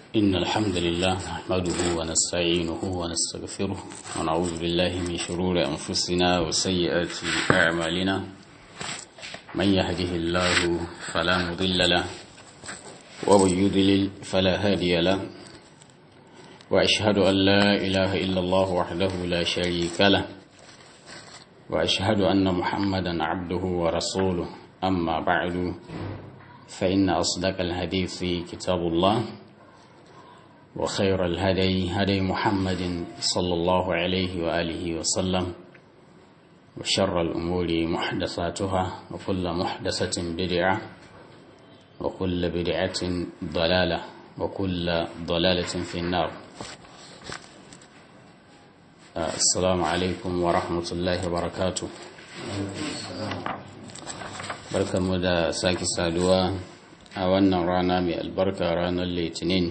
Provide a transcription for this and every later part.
إن الحمد لله نحمده ونستعينه ونستغفره ونعوذ بالله من شرور أنفسنا وسيئات أعمالنا من يهده الله فلا مضل له ومن يضلل فلا هادي له وأشهد أن لا إله إلا الله وحده لا شريك له وأشهد أن محمدا عبده ورسوله أما بعد فإن أصدق الحديث كتاب الله وخير الهدي هدي محمد صلى الله عليه وآله وسلم وشر الأمور محدثاتها وكل محدثة بدعة وكل بدعة ضلالة وكل ضلالة في النار السلام عليكم ورحمة الله وبركاته barkanmu da sake saduwa a wannan rana mai albarka ranar litinin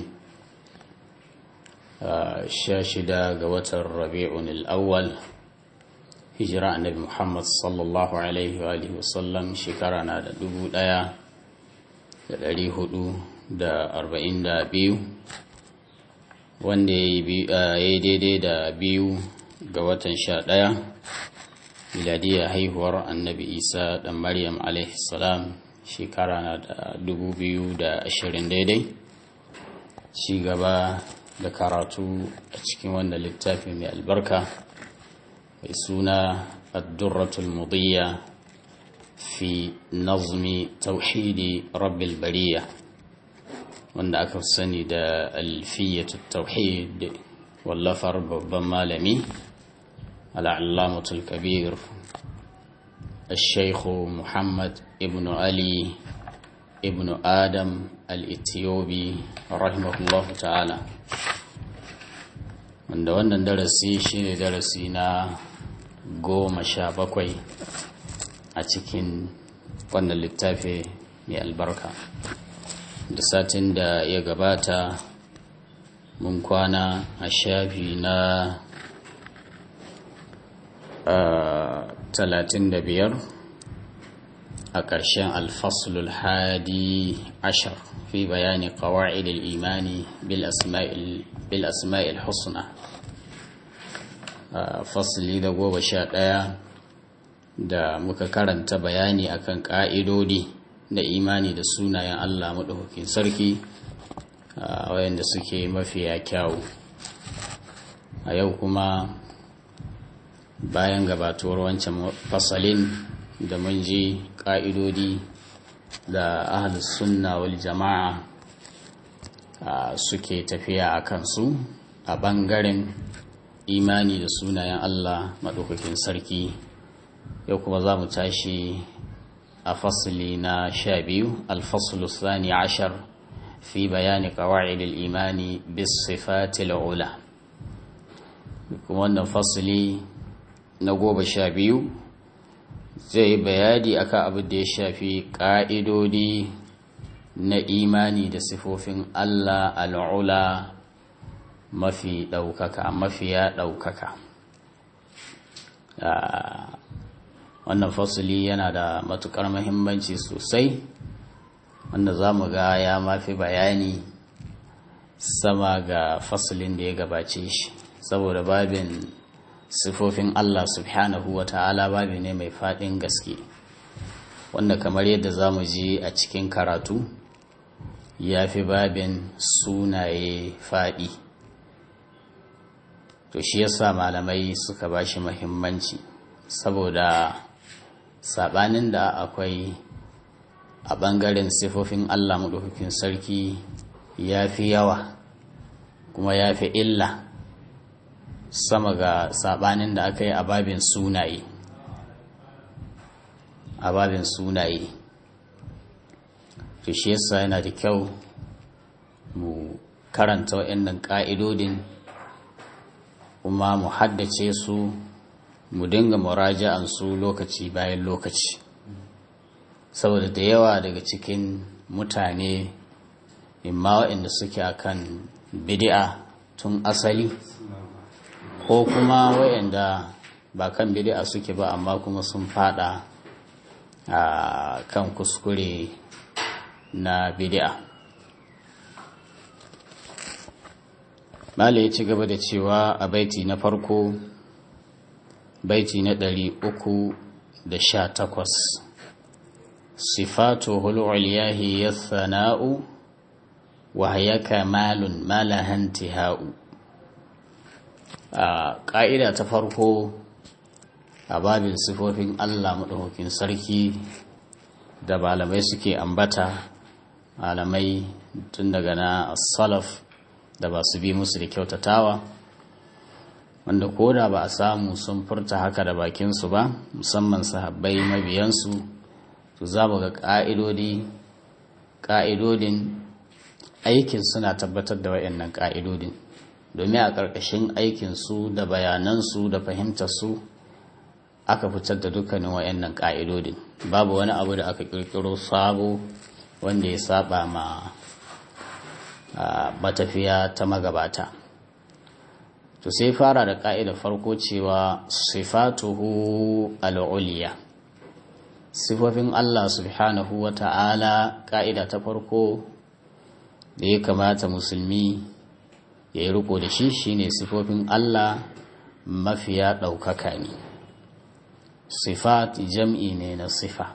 sha shida ga watan rabi'un al'awwal hijira annabi muhammad sallallahu alaihi wa alihi wasallam shekara na da dubu daya da dari hudu da arba'in da biyu wanda ya yi daidai da biyu ga watan sha daya miladiyar haihuwar annabi isa da maryam salam shekara na da dubu biyu da ashirin daidai ci gaba da karatu a cikin wanda littafi mai albarka mai suna addurratul mudiyya fi nazmi tauhidi rabbil bariya wanda aka sani da alfiyyatu tauhid wallafar babban malami العلامة الكبير الشيخ محمد ابن علي ابن آدم الإثيوبي رحمه الله تعالى wanda wannan darasi shine darasi na goma sha bakwai a cikin wannan littafi mai albarka da satin da ya gabata mun kwana a shafi na talatin da biyar a ƙarshen alfasulul hadi ashar fi bayani ƙawa'idul imani bil asma'il husna fasili da goma sha ɗaya da muka karanta bayani akan ƙa'idodi da imani da sunayen allah maɗaukakin sarki wayanda suke mafiya kyawu a yau kuma bayan gabatuwar wancan fasalin da mun ji ƙa'idodi da ahalus sunna wal jama'a suke tafiya a kansu a ɓangaren imani da sunayen Allah maɗaukakin sarki yau kuma za mu tashi a fasali na sha biyu alfasulu sani ashar fi bayani ƙawa'idul imani bis sifatil ula kuma wannan fasali na goma sha biyu zai bayani akan abin da ya shafi ƙa'idodi na imani da sifofin Allah al'ula mafi ɗaukaka mafiya ɗaukaka wannan fasuli yana da matuƙar mahimmanci sosai wanda za mu ga ya mafi bayani sama ga fasulin da ya gabace shi saboda babin sifofin Allah subhanahu wa ta'ala babi ne mai faɗin gaske wanda kamar yadda za mu ji a cikin karatu ya fi babin sunaye faɗi to shi yasa malamai suka ba shi mahimmanci saboda saɓanin da akwai a ɓangaren sifofin Allah maɗaukakin sarki ya fi yawa kuma ya fi illa sama ga sabanin da aka yi a babin sunaye a babin sunaye to shi yasa yana da kyau mu karanta waɗannan ƙa'idodin kuma mu haddace su mu dinga muraja'an su lokaci bayan lokaci saboda da yawa daga cikin mutane imma waɗanda suke akan bid'a tun asali ko kuma wayanda ba kan bid'a suke ba amma kuma sun fada a kan kuskure na bid'a mala ya ci gaba da cewa a baiti na farko baiti na ɗari uku da sha takwas sifatu hul'uliyahi ya sana'u wa ya kamalun malahanti ha'u a ƙa'ida ta farko a babin sifofin allah maɗaukakin sarki da malamai suke ambata malamai tun daga na salaf da ba su bi musu da kyautatawa wanda ko da ba a samu sun furta haka da bakinsu ba musamman sahabbai mabiyansu to za mu ga ƙa'idodi ƙa'idodin aikin suna tabbatar da waɗannan ƙa'idodin domin a ƙarƙashin aikinsu da bayanansu da fahimtarsu aka fitar da dukkanin waɗannan ƙa'idodin babu wani abu da aka ƙirƙiro sabo wanda ya saba ma matafiya ta magabata to sai fara da ƙa'ida farko cewa sifatuhu al'uliya sifofin Allah subhanahu wa ta'ala ƙa'ida ta farko da ya kamata musulmi ya yi riko da shi shine sifofin Allah mafiya ɗaukaka ne sifat jam'i ne na sifa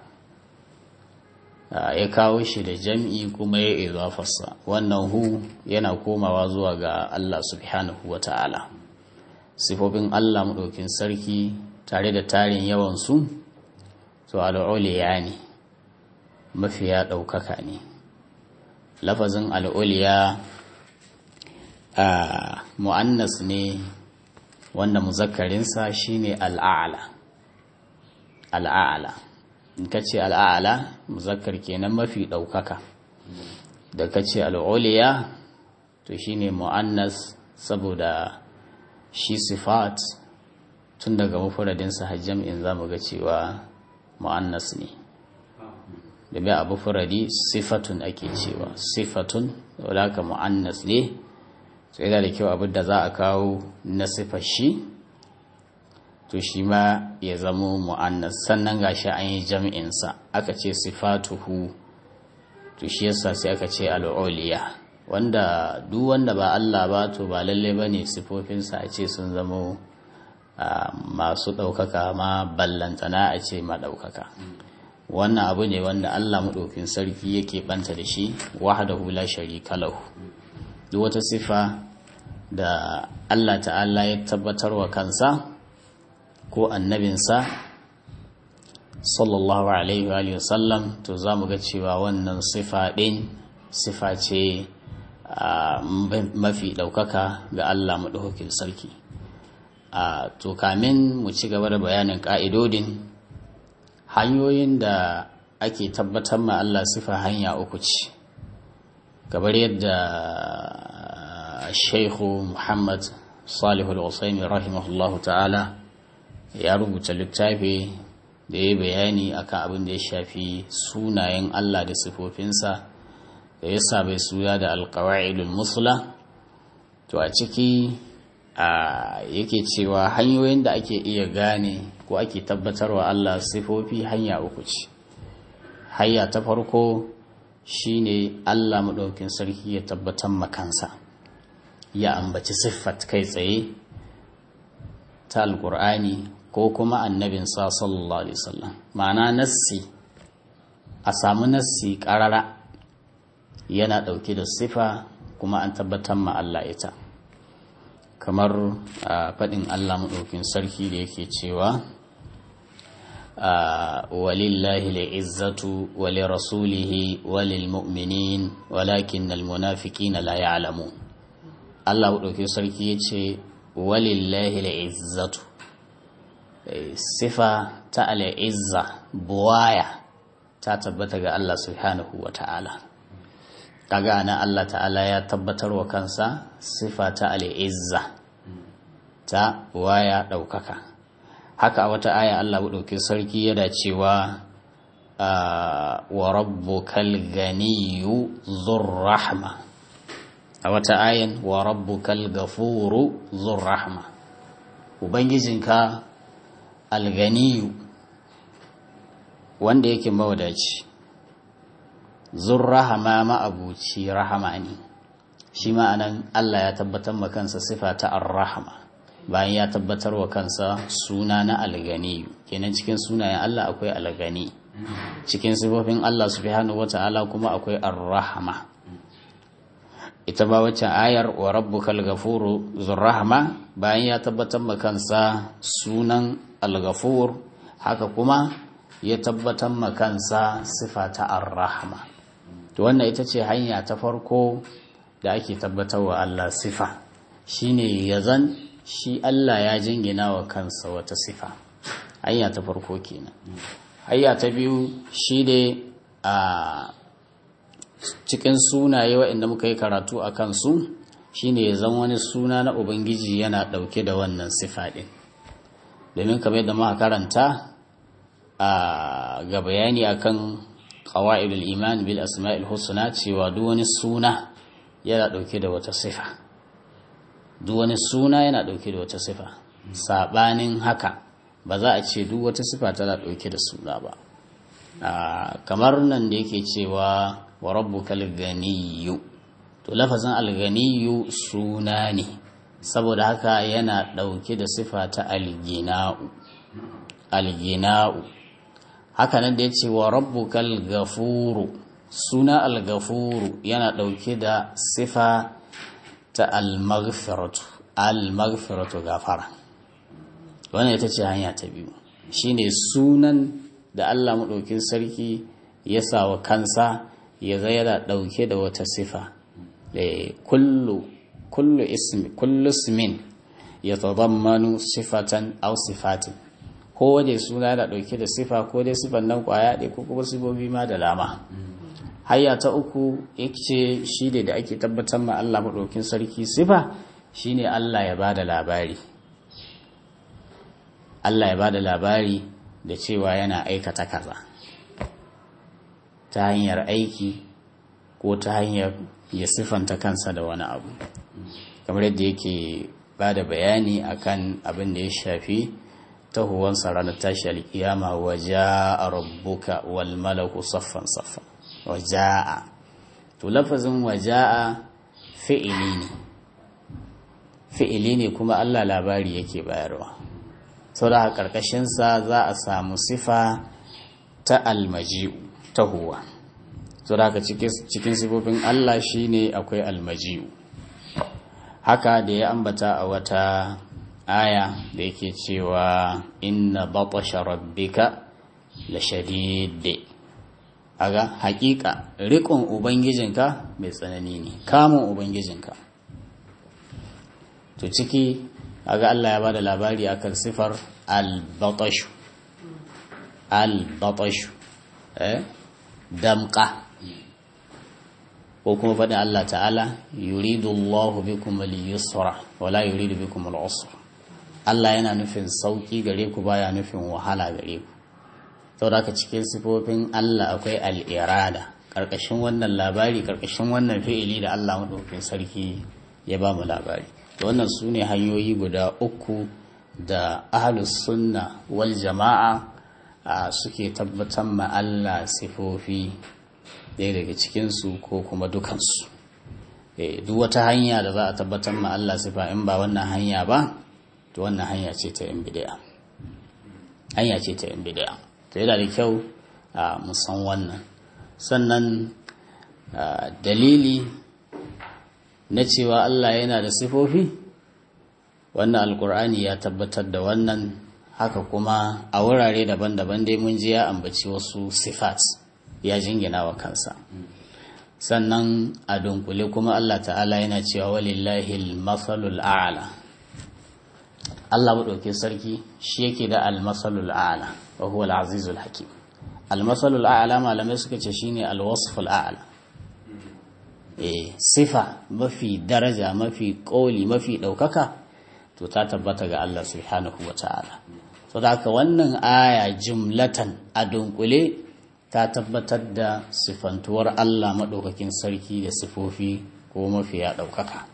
ya kawo shi da jam'i kuma ya izafarsa wannan hu yana komawa zuwa ga Allah subhanahu wa ta'ala sifofin Allah maɗaukin sarki tare da tarin yawansu to al'uliya ne mafiya ɗaukaka ne lafazin al'uliya a mu'annas ne wanda muzakarinsa shine al'a'ala al'a'ala in ka ce al'a'ala muzakkar kenan mafi ɗaukaka da ka ce al'uliya to shine mu'annas saboda shi sifat tun daga mafuradinsa hajjam'in za mu ga cewa mu'annas ne da bai abu furadi sifatun ake cewa sifatun wadda ka mu'annas ne sai da kyau abin da za a kawo na sifar shi to shi ma ya zamo mu'annas sannan gashi an yi jam'insa aka ce sifatuhu to shi yasa sai aka ce al'uliya wanda duk wanda ba Allah ba to ba lalle ba ne sifofinsa a ce sun zamo masu ɗaukaka ma ballantana a ce ma ɗaukaka wannan abu ne wanda Allah maɗaukin sarki yake ɓanta da shi wahdahu la sharika lahu duk wata sifa da Allah ta'ala ya tabbatar wa kansa ko annabinsa sallallahu alaihi wa sallam to za mu ga cewa wannan sifa ɗin sifa ce mafi ɗaukaka ga Allah maɗaukakin sarki to kamin mu ci gaba da bayanin ƙa'idodin hanyoyin da ake tabbatar ma Allah sifa hanya uku ce gabar yadda shaikhu muhammad salihul usaimi rahimahullahu ta'ala ya rubuta littafi da ya bayani akan abin da ya shafi sunayen Allah da sifofinsa da ya bai suna da alkawa'idul musula to a ciki a yake cewa hanyoyin da ake iya gane ko ake tabbatarwa Allah sifofi hanya uku ce hanya ta farko shine Allah maɗaukin sarki ya tabbatar makansa ya ambaci siffat kai tsaye ta alƙur'ani ko kuma annabin sa sallallahu alaihi wasallam ma'ana nassi a samu nassi ƙarara yana ɗauke da sifa kuma an tabbatar ma Allah ita kamar faɗin Allah maɗaukin sarki da yake cewa walillahi li'izzatu wa lirasulihi wa lilmu'minin walakin almunafiqina la ya'lamun Allah maɗaukin sarki yace walillahi li'izzatu sifa ta al'izza buwaya ta tabbata ga Allah subhanahu wa ta'ala kaga na Allah ta'ala ya tabbatar wa kansa sifa ta al'izza ta waya ɗaukaka haka a wata aya Allah ɗauki sarki yana cewa wa rabbukal ganiyu rahma a wata ayan wa rabbukal gafuru rahma ubangijinka alganiyu wanda yake mawadaci zun rahama ma'abuci rahama ne shi ma'anan Allah ya tabbatar ma kansa sifa ta ar-rahma bayan ya tabbatar wa kansa suna na algani kenan cikin sunayen Allah akwai algani cikin sifofin Allah subhanahu wata'ala kuma akwai ar-rahma ita ba wacce ayar wa rabbukal ghafuru zurrahma bayan ya tabbatar ma kansa sunan al-ghafur haka kuma ya tabbatar ma kansa sifa ta ar-rahma to wannan ita ce hanya ta farko da ake tabbatar wa Allah sifa shine yazan shi Allah ya jingina wa kansa wata sifa hanya ta farko kenan hanya ta biyu shine a cikin sunaye waɗanda muka yi karatu a kansu shine ya zama wani suna na ubangiji yana ɗauke da wannan sifa ɗin domin kamar yadda muka karanta a ga bayani akan qawaidul iman bil asma'il husna cewa duk wani suna yana ɗauke da wata sifa duk wani suna yana ɗauke da wata sifa saɓanin haka ba za a ce duk wata sifa tana ɗauke da suna ba kamar nan da yake cewa wa rabbukal ganiyyu to lafazin alganiyu suna ne saboda haka yana ɗauke da sifa ta algina'u algina'u haka nan da ya ce wa rabbukal gafuru suna algafuru yana ɗauke da sifa ta almaghfiratu almaghfiratu gafara wannan ita ce hanya ta biyu shine sunan da Allah maɗaukin sarki ya sa wa kansa ya ga yana ɗauke da wata sifa kullu kullu ismi kullu ismin ya tadammanu sifatan aw sifatin ko dai suna yana ɗauke da sifa ko dai sifan nan kwaya ɗaya ko kuma sifofi ma da lama hayya ta uku yake shi ne da ake tabbatar ma Allah maɗaukin sarki sifa shine Allah ya bada labari Allah ya bada labari da cewa yana aikata kaza ta hanyar aiki ko ta hanyar ya siffanta kansa da wani abu kamar yadda yake ba da bayani akan abin da ya shafi tahuwansa ranar tashi alkiyama wa ja'a rabbuka wal malaku saffan saffan wa ja'a to lafazin wa ja'a fi'ili ne fi'ili ne kuma Allah labari yake bayarwa saboda karkashinsa za a samu sifa ta almaji'u tahuwa saboda haka cikin sifofin Allah shine akwai almaji'u haka da ya ambata a wata aya da yake cewa inna batasha rabbika la shadid aga hakika rikon ubangijinka mai tsanani ne kamun ubangijinka to ciki aga Allah ya bada labari akan sifar al-batashu al-batashu eh damqa ko kuma faɗin Allah ta'ala yuridu Allahu bikum al-yusra wa la yuridu bikum al-usra Allah yana nufin sauki gare ku baya nufin wahala gare ku saboda haka cikin sifofin Allah akwai al-irada karkashin wannan labari karkashin wannan fi'ili da Allah madaukakin sarki ya ba mu labari to wannan su ne hanyoyi guda uku da ahlus sunna wal jama'a suke tabbatar ma Allah sifofi ɗaya daga cikinsu ko kuma dukansu duk wata hanya da za a tabbatar ma Allah sifa in ba wannan hanya ba to wannan hanya ce ta yin bid'a hanya ce ta yin bid'a to yana da kyau a musan wannan sannan dalili na cewa Allah yana da sifofi wannan alkur'ani ya tabbatar da wannan haka kuma a wurare daban-daban dai mun ji ya ambaci wasu sifat ya jingina wa kansa sannan a dunkule kuma Allah ta'ala yana cewa walillahi al-masalul a'la Allah madauke sarki shi yake da al-masalul a'la wa huwa al-azizul hakim al-masalul a'la malamai suka ce shine al-wasful a'la eh sifa mafi daraja mafi koli mafi daukaka to ta tabbata ga Allah subhanahu wa ta'ala saboda haka wannan aya jumlatan a dunkule ta tabbatar da sifantuwar Allah maɗaukakin sarki da sifofi ko mafiya ɗaukaka.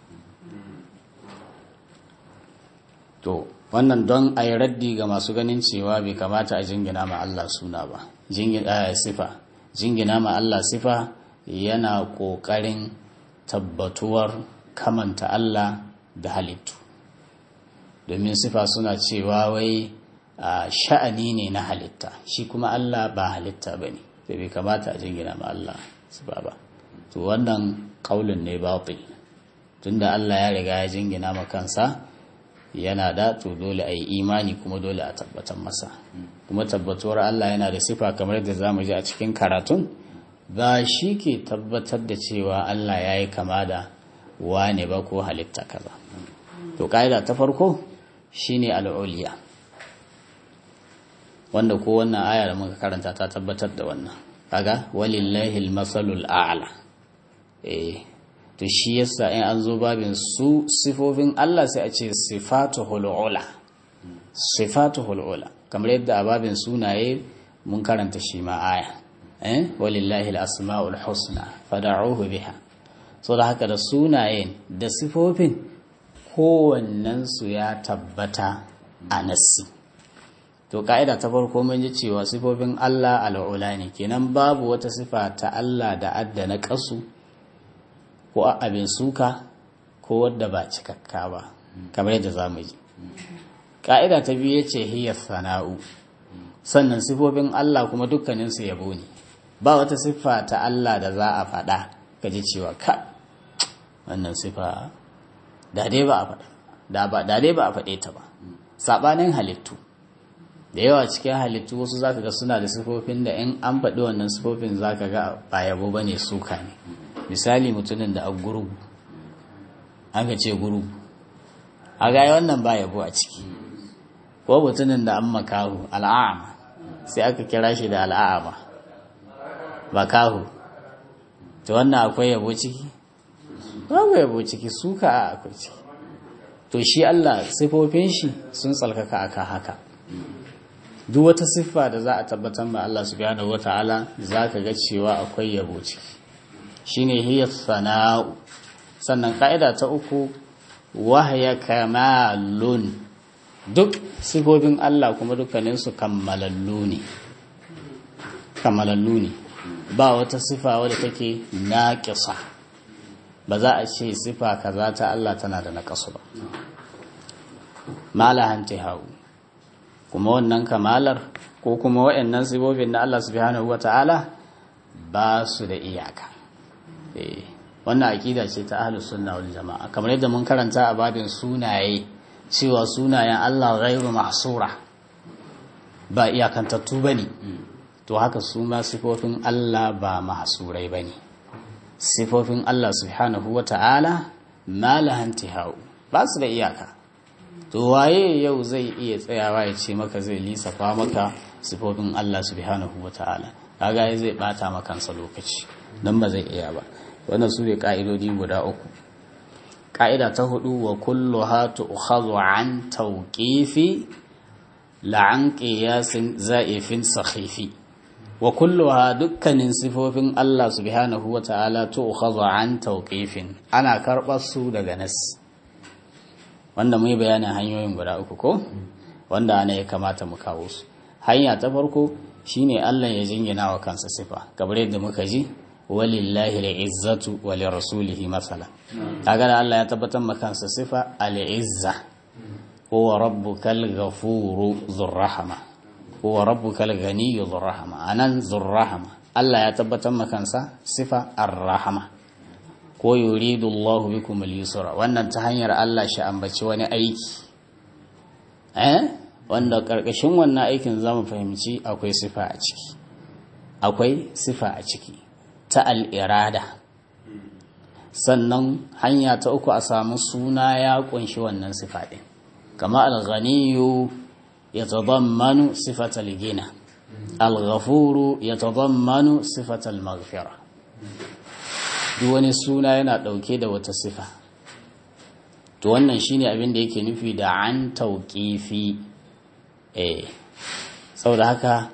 To, wannan don a yi raddi ga masu ganin cewa bai kamata a jingina ma Allah suna ba, sifa. Jingina ma Allah sifa yana ƙoƙarin tabbatuwar kamanta Allah da halittu domin sifa suna cewa wai sha'ani ne na halitta shi kuma Allah ba halitta ba ne sai bai kamata a jingina ma Allah sifa ba to wannan kaulin ne batil tunda Allah ya riga ya jingina ma kansa yana da to dole a yi imani kuma dole a tabbatar masa kuma tabbatuwar Allah yana da sifa kamar yadda za mu ji a cikin karatun ba shi ke tabbatar da cewa Allah ya yi kama da wane ba ko halitta kaza to ƙa'ida ta farko shine al'uliya wanda ko wannan aya da muka karanta ta tabbatar da wannan kaga walillahi al-masalul a'la eh to shi yasa in an zo babin su sifofin Allah sai a ce sifatuhul ula sifatuhul ula kamar yadda a babin sunaye mun karanta shi ma aya eh walillahi al-asmaul husna fad'uhu biha so da haka da sunayen da sifofin kowannen su ya tabbata a nassi to ka'ida ta farko mun ji cewa sifofin Allah al'ula ne kenan babu wata sifa ta Allah da adda na kasu ko abin suka ko wadda ba cikakka ba kamar yadda za mu ji ƙa'ida ta biyu ya ce hiyar sana'u sannan sifofin Allah kuma dukkaninsu yabo ne ba wata siffa ta Allah da za a faɗa ka ji cewa ka wannan siffa da dai ba a faɗa da dai ba a faɗe ta ba saɓanin halittu da yawa cikin halittu wasu za ka ga suna da sifofin da in an faɗi wannan sifofin za ka ga ba yabo ba ne suka ne misali mutumin da a gurgu an ka ce gurgu a gaya wannan ba yabo a ciki ko mutumin da an makahu al'ama sai aka kira shi da al'ama makahu ta wannan akwai yabo ciki babu yabo ciki suka a akwai ciki to shi Allah sifofin shi sun tsalkaka aka haka duk wata siffa da za a tabbatar ma Allah subhanahu wata'ala za ka ga cewa akwai yabo ciki shine hiya sana'u sannan ka'ida ta uku wahya kamalun duk sifofin Allah kuma dukkaninsu kammalallu ne kammalallu ne ba wata sifa wadda take naƙisa ba za a ce sifa kaza ta Allah tana da naƙasu ba malahan hau kuma wannan kamalar ko kuma waɗannan sifofin na Allah subhanahu wata'ala ba su da iyaka wannan aƙida ce ta ahlus sunna wal jama'a kamar yadda mun karanta a babin sunaye cewa sunayen Allah ghairu mahsura ba iyakantattu bane to haka su ma sifofin Allah ba mahsurai bane sifofin Allah subhanahu wata'ala ma lahantihau ba su da iyaka to waye yau zai iya tsayawa ya ce maka zai lisafa maka sifofin Allah subhanahu wata'ala kaga zai bata makansa lokaci dan ba zai iya ba wannan su ne ƙa'idodi guda uku ƙa'ida ta hudu wa kullu hatu ukhadhu an tawqifi la'an qiyasin za'ifin sakhifi wa kulluha dukkanin sifofin Allah subhanahu wa ta'ala to ukhadhu an tawqifin ana karɓar su daga nas wanda mu yi bayanin hanyoyin guda uku ko wanda ana ya kamata mu kawo su hanya ta farko shine Allah ya jingina wa kansa sifa kamar yadda muka ji walillahi al'izzatu wa lirasulihi masala kaga da Allah ya tabbatar maka kansa sifa al'izza huwa rabbukal ghafuru dhurrahma huwa rabbukal ghaniyyu dhurrahma anan dhurrahma Allah ya tabbatar maka kansa sifa ar-rahma ko yuridu Allah bikum al-yusra wannan ta hanyar Allah shi ambaci wani aiki eh wanda karkashin wannan aikin zamu fahimci akwai sifa a ciki akwai sifa a ciki ta al'irada sannan hanya ta uku a samu suna ya kunshi wannan sifaɗin kama alghaniyu ya tazammanu sifatal gina alghafuru ya tazammanu sifatal maghfira duk wani suna yana ɗauke da wata sifa to wannan shine abin da yake nufi da an tauƙifi eh saboda haka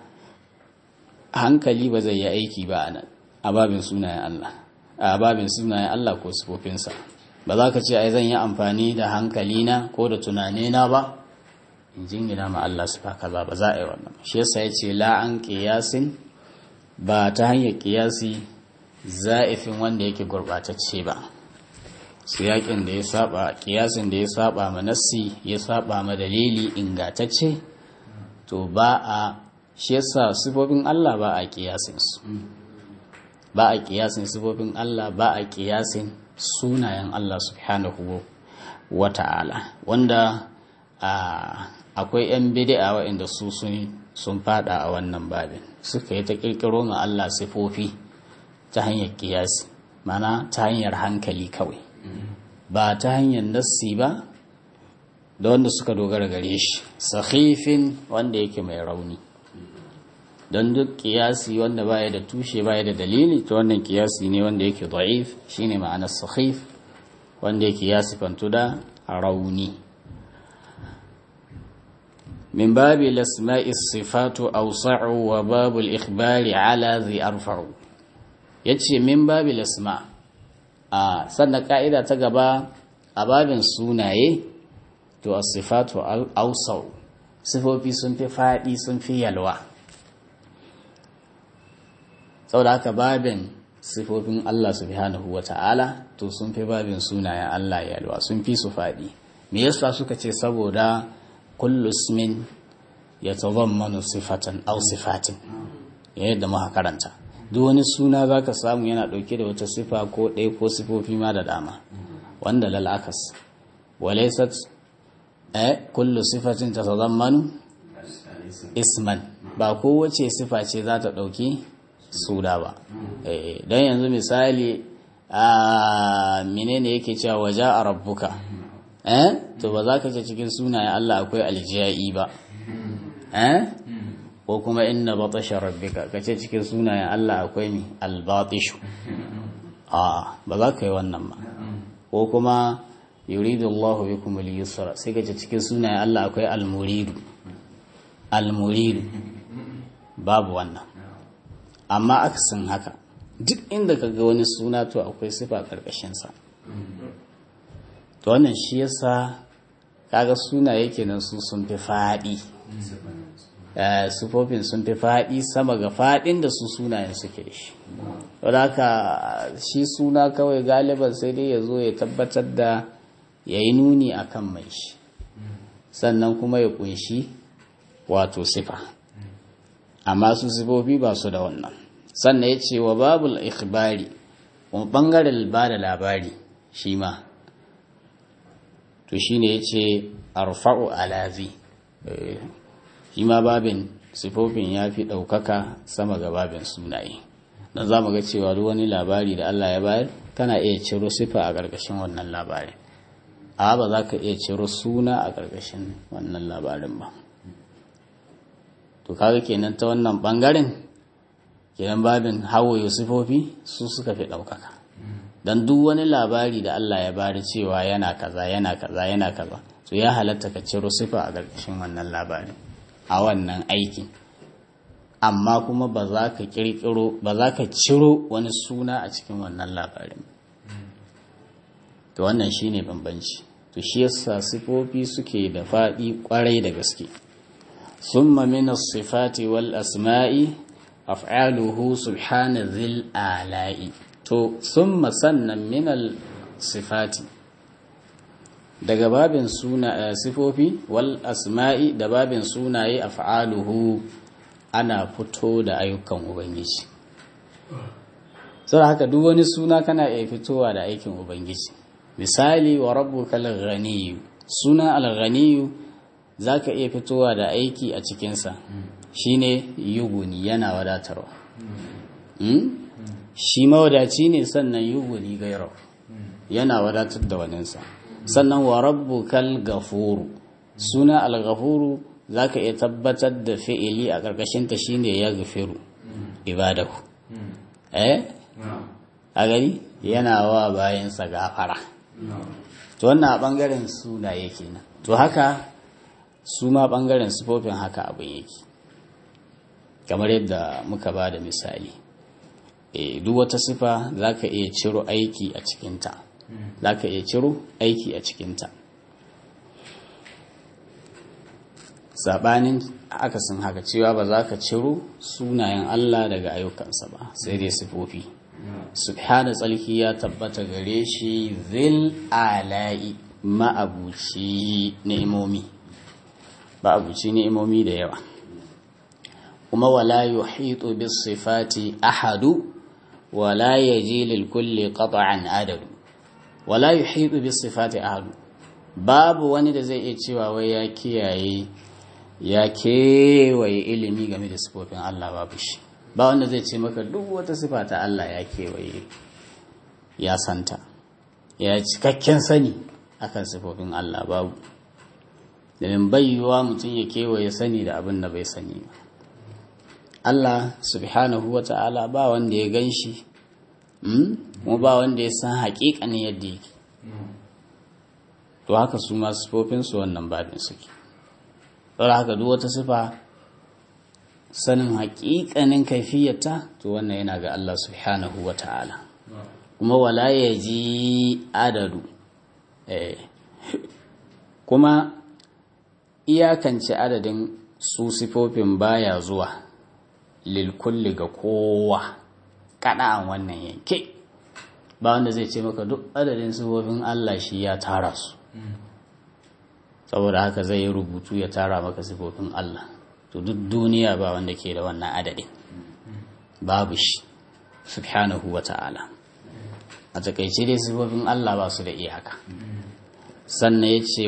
hankali ba zai yi aiki ba a nan a babin sunayen Allah a babin sunayen Allah ko sifofinsa ba za ka ce ai zan yi amfani da hankalina ko da tunanina ba in jingina ma Allah su kaza ba za a yi wannan shi yasa ya ce la an kiyasin ba ta hanyar kiyasi za'ifin wanda yake gurbatacce ba siyakin da ya saba kiyasin da ya saba ma nassi ya saba ma dalili ingatacce to ba a shi yasa sifofin Allah ba a kiyasin su ba a kiyasin sifofin Allah ba a kiyasin sunayen Allah subhanahu wa ta'ala wanda akwai 'yan bid'a waɗanda su sun fada a wannan babin suka yi ta kirkiro ma Allah sifofi ta hanyar kiyasi mana ta hanyar hankali kawai ba ta hanyar nassi ba da wanda suka dogara gare shi sahifin wanda yake mai rauni don duk kiyasi wanda baya da tushe baya da dalili to wannan kiyasi ne wanda yake da'if shine ma'anar sahif wanda yake ya sifantu da rauni min babi lasma'i sifatu awsa'u wa babul ikhbari ala zai arfa'u yace min babi lasma' a sannan ka'ida ta gaba a babin sunaye to as-sifatu awsau sifofi sun fi faɗi sun fi yalwa saboda haka babin sifofin Allah subhanahu wata'ala to sun fi babin sunayen Allah yalwa sun fi su faɗi me yasa suka ce saboda kullu ismin yatadammanu sifatan aw sifatin yadda muka karanta duk wani suna za ka samu yana ɗauke da wata sifa ko ɗaya ko sifofi ma da dama wanda lal'akas walaisat eh kullu sifatin ta zammanu isman ba kowace sifa ce za ta ɗauki suna ba don yanzu misali a menene yake cewa waje a rabbuka eh to ba za ka ce cikin sunayen Allah akwai aljiyai ba eh ko kuma inna batasha rabbika kace cikin sunayen Allah akwai mi albatishu a ba za ka yi wannan ba ko kuma yuridu Allah bikum al-yusra sai kace cikin sunayen Allah akwai al-muridu al-muridu babu wannan amma aksin haka duk inda kaga wani suna to akwai sifa karkashin sa to wannan shi yasa kaga sunaye kenan su sun fi fadi sufofin sun fi faɗi sama ga faɗin da su sunayen suke da shi wadda haka shi suna kawai galiban sai dai ya zo ya tabbatar da ya yi nuni a kan mai shi sannan kuma ya kunshi wato sifa amma su sifofi ba su da wannan sannan ya ce wa babul ikhbari kuma ɓangaren ba da labari shi ma to shi ne ya ce arfa'u alazi shi ma babin sifofin ya fi ɗaukaka sama ga babin sunaye don za mu ga cewa duk wani labari da Allah ya bayar kana iya ciro sifa a ƙarƙashin wannan labarin a ba za ka iya ciro suna a ƙarƙashin wannan labarin ba to kaga kenan ta wannan ɓangaren kenan babin hawaye sifofi su suka fi ɗaukaka don duk wani labari da Allah ya bari cewa yana kaza yana kaza yana kaza to ya halatta ka ciro sifa a ƙarƙashin wannan labarin a wannan aikin amma kuma ba za ka kirkiro ba za ka ciro wani suna a cikin wannan labarin to wannan shine bambanci to shi yasa sifofi suke da faɗi kwarai da gaske summa min as-sifati wal asma'i af'aluhu subhana dhil ala'i to summa sannan min al-sifati daga babin suna sifofi wal asma'i da babin sunaye af'aluhu ana fito da ayyukan ubangiji saboda haka duk wani suna kana iya fitowa da aikin ubangiji misali wa rabbukal ghaniyu suna al-ghaniyu zaka iya fitowa da aiki a cikinsa shine yuguni yana wadatarwa shi mawadaci ne sannan yuguni gairau yana wadatar da waninsa sannan wa rabbukal gafuru suna al-ghafuru zaka iya tabbatar da fi'ili a karkashin ta shine ya gafiru ibadahu eh a gani yana wa bayansa gafara to wannan a bangaren sunaye kenan to haka su ma bangaren sifofin haka abin yake kamar yadda muka ba da misali e, duk wata sifa zaka iya ciro aiki a cikinta za ka iya ciro aiki a cikinta saɓanin akasin haka cewa ba za ka ciro sunayen Allah daga ayyukansa ba sai dai sifofi subhana tsalki ya tabbata gare shi zil ala'i ma'abuci ni'imomi ma'abuci ni'imomi da yawa kuma wala yuhitu bis sifati ahadu wala yaji lil kulli qat'an adadu wala yuhitu bis sifati ahadu babu wani da zai iya cewa wai ya kiyaye ya kewaye ilimi game da sifofin Allah babu shi ba wanda zai ce maka duk wata sifa ta Allah ya kewaye ya santa ya cikakken sani akan sifofin Allah babu domin bayyuwa mutum ya kewaye sani da abin da bai sani ba Allah subhanahu wa ta'ala ba wanda ya gan shi kuma ba wanda ya san haƙiƙanin yadda yake to haka su ma sifofinsu wannan babin suke saboda haka duk wata sifa sanin haƙiƙanin kaifiyarta to wannan yana ga Allah subhanahu wa ta'ala kuma wala ya ji adadu kuma iyakance adadin su sifofin baya zuwa lilkulli ga kowa kaɗa'an wannan yanke ba wanda zai ce maka duk adadin sifofin Allah shi ya tara su saboda haka zai yi rubutu ya tara maka sifofin Allah to duk duniya ba wanda ke da wannan adadin babu shi subhanahu wa ta'ala a takaice dai sifofin Allah ba su da iyaka sannan ya ce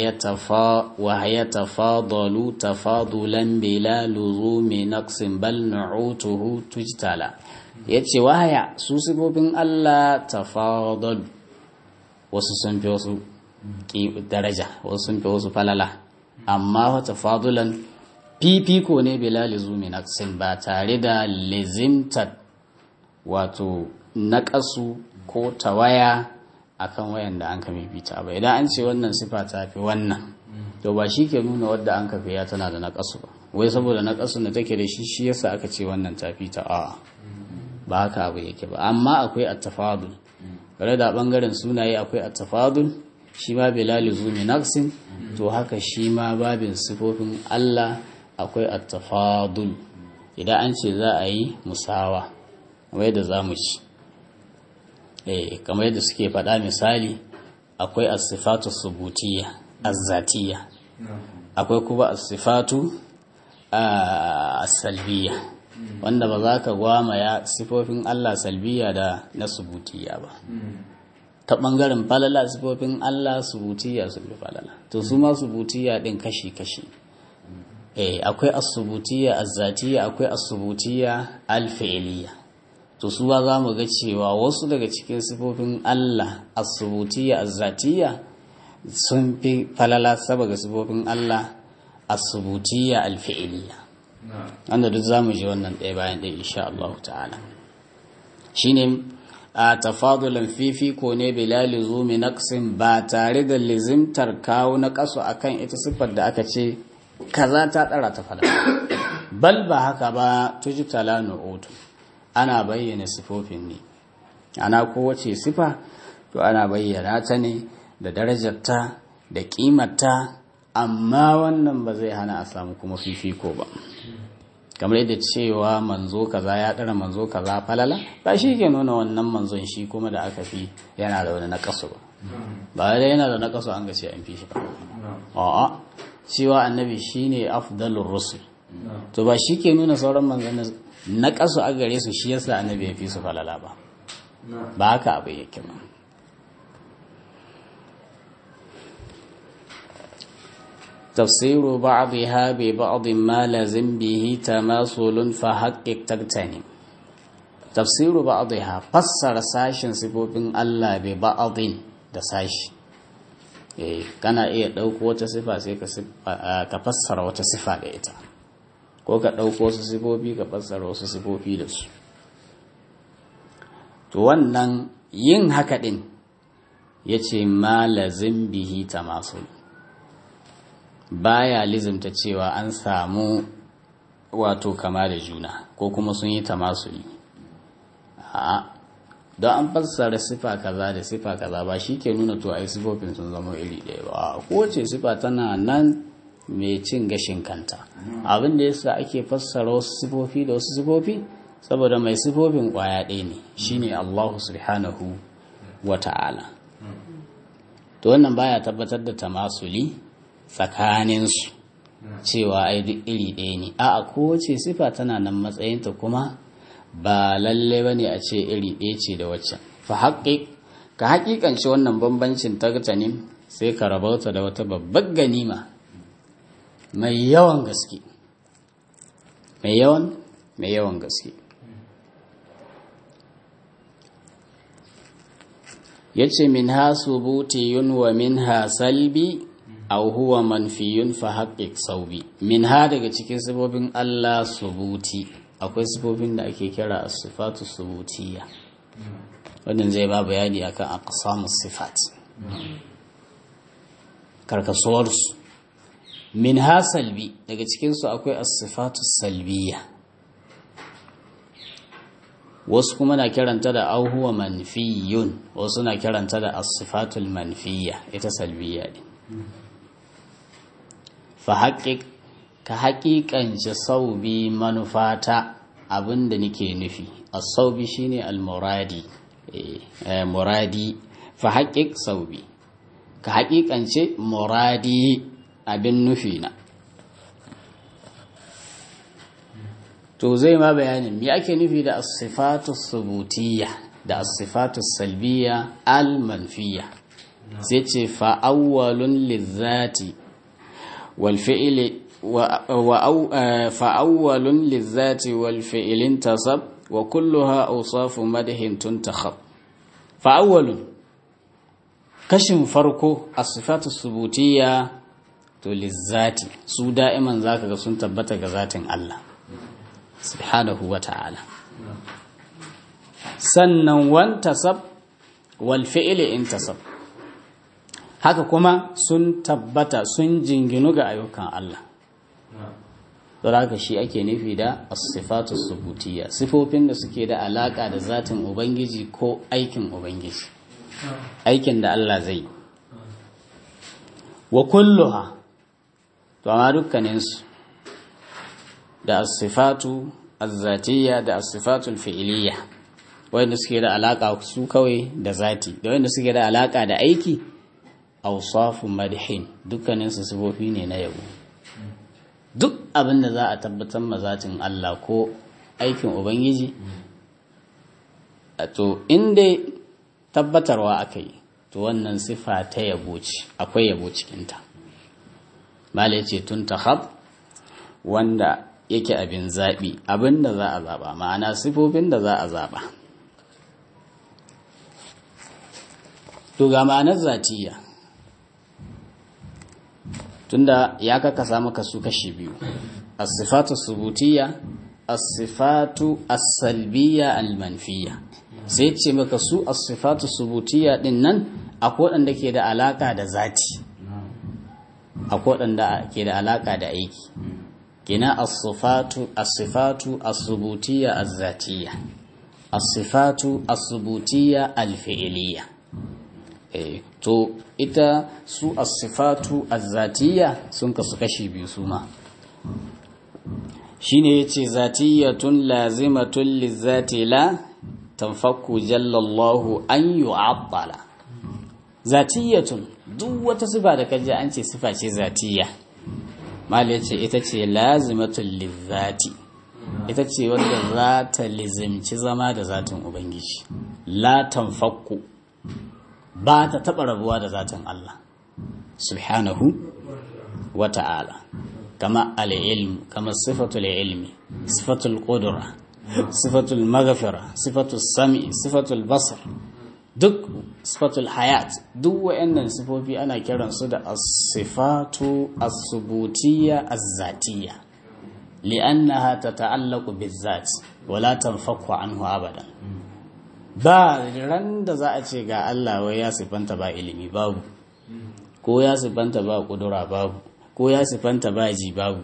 wahaya tafadalu tafadulan bila luzumi naqsin bal nu'utuhu tujtala ya ce wahaya su sifofin Allah tafadalu wasu sun fi wasu daraja wasu sun fi wasu falala amma wata fadulan fifiko ne bila lizumi naqsin ba tare da lizimtar wato naƙasu ko tawaya akan wayan da an ka fifita ba idan an ce wannan sifa ta fi wannan to ba shi ke nuna wadda an ka fiya tana da naƙasu ba wai saboda naƙasun da take da shi shi yasa aka ce wannan ta fi ta a ba haka abu yake ba amma akwai attafadul bare da bangaren sunaye akwai attafadul shi ma bilal zumi naqsin to haka shi ma babin sifofin Allah akwai attafadul idan an ce za a yi musawa kamar yadda za mu ci eh kamar yadda suke faɗa misali akwai as-sifatu subutiyya az-zatiyya akwai kuma as-sifatu as-salbiyya wanda ba za ka gwamaya sifofin Allah salbiya da na subutiyya ba ta ɓangaren falala sifofin Allah subutiyya su fi falala to su ma subutiyya ɗin kashi-kashi eh akwai asubutiyya azzatiyya akwai asubutiyya alfi'iliyya to su ba za mu ga cewa wasu daga cikin sifofin Allah asubutiyya azzatiyya sun fi falala saboda sifofin Allah asubutiyya alfi'iliyya wanda duk za mu ji wannan ɗaya bayan ɗaya insha Allah ta'ala shine a tafadulan fifiko ne bilali zumi naqsin ba tare da lizimtar kawo na kaso akan ita siffar da aka ce kaza ta tsara ta fada bal ba haka ba tujtala nu'utu ana bayyana sifofin ne ana kowace sifa to ana bayyana ta ne da darajarta da kimarta amma wannan ba zai hana a samu kuma fifiko ba kamar yadda cewa manzo kaza ya ɗara manzo kaza falala ba shi ke nuna wannan manzon shi kuma da aka fi yana da wani nakasu ba ba da yana da nakasu an gace an fi shi ba a'a cewa annabi shine afdalur rusul to ba shi ke nuna sauran manzon nakasu a gare su shi yasa annabi ya fi su falala ba ba haka abu yake ba تفسير بعضها ببعض ما لازم به تماثل فحقق تغتنم تفسير بعضها فسر ساشن سبوبين الله ببعض da sashi eh kana iya ɗauko wata sifa sai ka fassara wata sifa da ita ko ka ɗauko wasu sifofi ka fassara wasu sifofi da su to wannan yin haka ɗin ya ce ma lazim bihi tamasul baya lizimta cewa an samu wato kama da juna ko kuma sun yi tamasuli a don an fassara sifa kaza da sifa kaza ba shi ke nuna to ai sifofin sun zama iri ɗaya ba kowace sifa tana nan mai cin gashin kanta abin da yasa ake fassara wasu sifofi da wasu sifofi saboda mai sifofin kwaya ɗaya ne shine Allahu subhanahu wa ta'ala to wannan baya tabbatar da tamasuli tsakaninsu cewa ai duk iri ɗaya ne a kowace sifa tana nan matsayinta kuma ba lalle ba ne a ce iri ɗaya ce da waccan fa haƙiƙ ka haƙiƙance wannan bambancin tartanin sai ka rabauta da wata babbar ganima mai yawan gaske mai yawan mai yawan gaske ya ce min ha subutiyun wa min ha salbi au huwa manfiyun fa haƙiƙ saubi min ha daga cikin sifofin Allah subuti akwai sifofin da ake kira a sifatu subutiya wannan zai ba bayani akan aqsamus sifat karkasuwarsu min ha salbi daga cikinsu akwai as-sifatu salbiya wasu kuma na kiranta da auhuwa manfiyun wasu na kiranta da as-sifatul manfiya ita salbiya ne fa haƙiƙ ka haƙiƙance saubi manufata abinda nake nufi as-saubi shine al-muradi muradi fa haƙiƙ saubi ka haƙiƙance muradi abin nufi na to zai ma bayanin me ake nufi da as-sifatu subutiyya da as-sifatu salbiyya al-manfiyya sai ce fa awwalun lizati wal fi'li wa fa awwalun lizati wal fi'lin tasab wa kulluha awsafu madhin tuntakhab fa awwalun kashin farko as-sifatu subutiyya to lizzati su da'iman zaka ga sun tabbata ga zatin Allah subhanahu wa ta'ala sannan wantasab wal fi'li intasab haka kuma sun tabbata sun jinginu ga ayyukan Allah don haka shi ake nufi da as-sifatu subutiyya sifofin da suke da alaka da zatin ubangiji ko aikin ubangiji aikin da Allah zai wa kulluha to amma dukkaninsu da as-sifatu az-zatiyya da as-sifatu al-fi'liyya wanda suke da alaka su kawai da zati da wanda suke da alaka da aiki awsafu madhin dukkaninsu sifofi ne na yabo duk abin da za a tabbatar ma zatin Allah ko aikin ubangiji to inda tabbatarwa aka yi to wannan sifa ta yabo ce akwai yabo cikinta mala ce tun tahab wanda yake abin zaɓi abin da za a zaɓa ma'ana sifofin da za a zaɓa to ga ma'anar zatiya tunda ya kakasa maka su kashi biyu as-sifatu subutiyya as-sifatu as-salbiyya al-manfiyya sai ce maka su as-sifatu subutiyya din nan akwai wanda ke da alaka da zati akwai wanda ke da alaka da aiki kina as-sifatu as-sifatu as-subutiyya az-zatiyya as-sifatu as-subutiyya al-fi'liyya eh to ita su as-sifatu az-zatiyya sun kasu kashi biyu su ma shine yace zatiyatun lazimatun lizati la tanfaku jallallahu an yu'attala zatiyatun duk wata sifa da kaji an ce sifa ce zatiyya mal yace ita ce lazimatun lizati ita ce wanda za ta lizimci zama da zatin ubangiji la tanfaku ba ta taɓa rabuwa da zatin Allah subhanahu wa ta'ala kama al'ilm kama sifatul ilmi sifatul ƙudura sifatul magafira sifatul sami sifatul basar duk sifatul hayat duk wa'annan sifofi ana kiransu da as-sifatu as-subutiyya az-zatiyya li'annaha tata'allaqu biz-zat wa la tanfaku anhu abadan ba ran da za a ce ga Allah wai ya sifanta ba ilimi babu ko ya sifanta ba kudura babu ko ya sifanta ba ji babu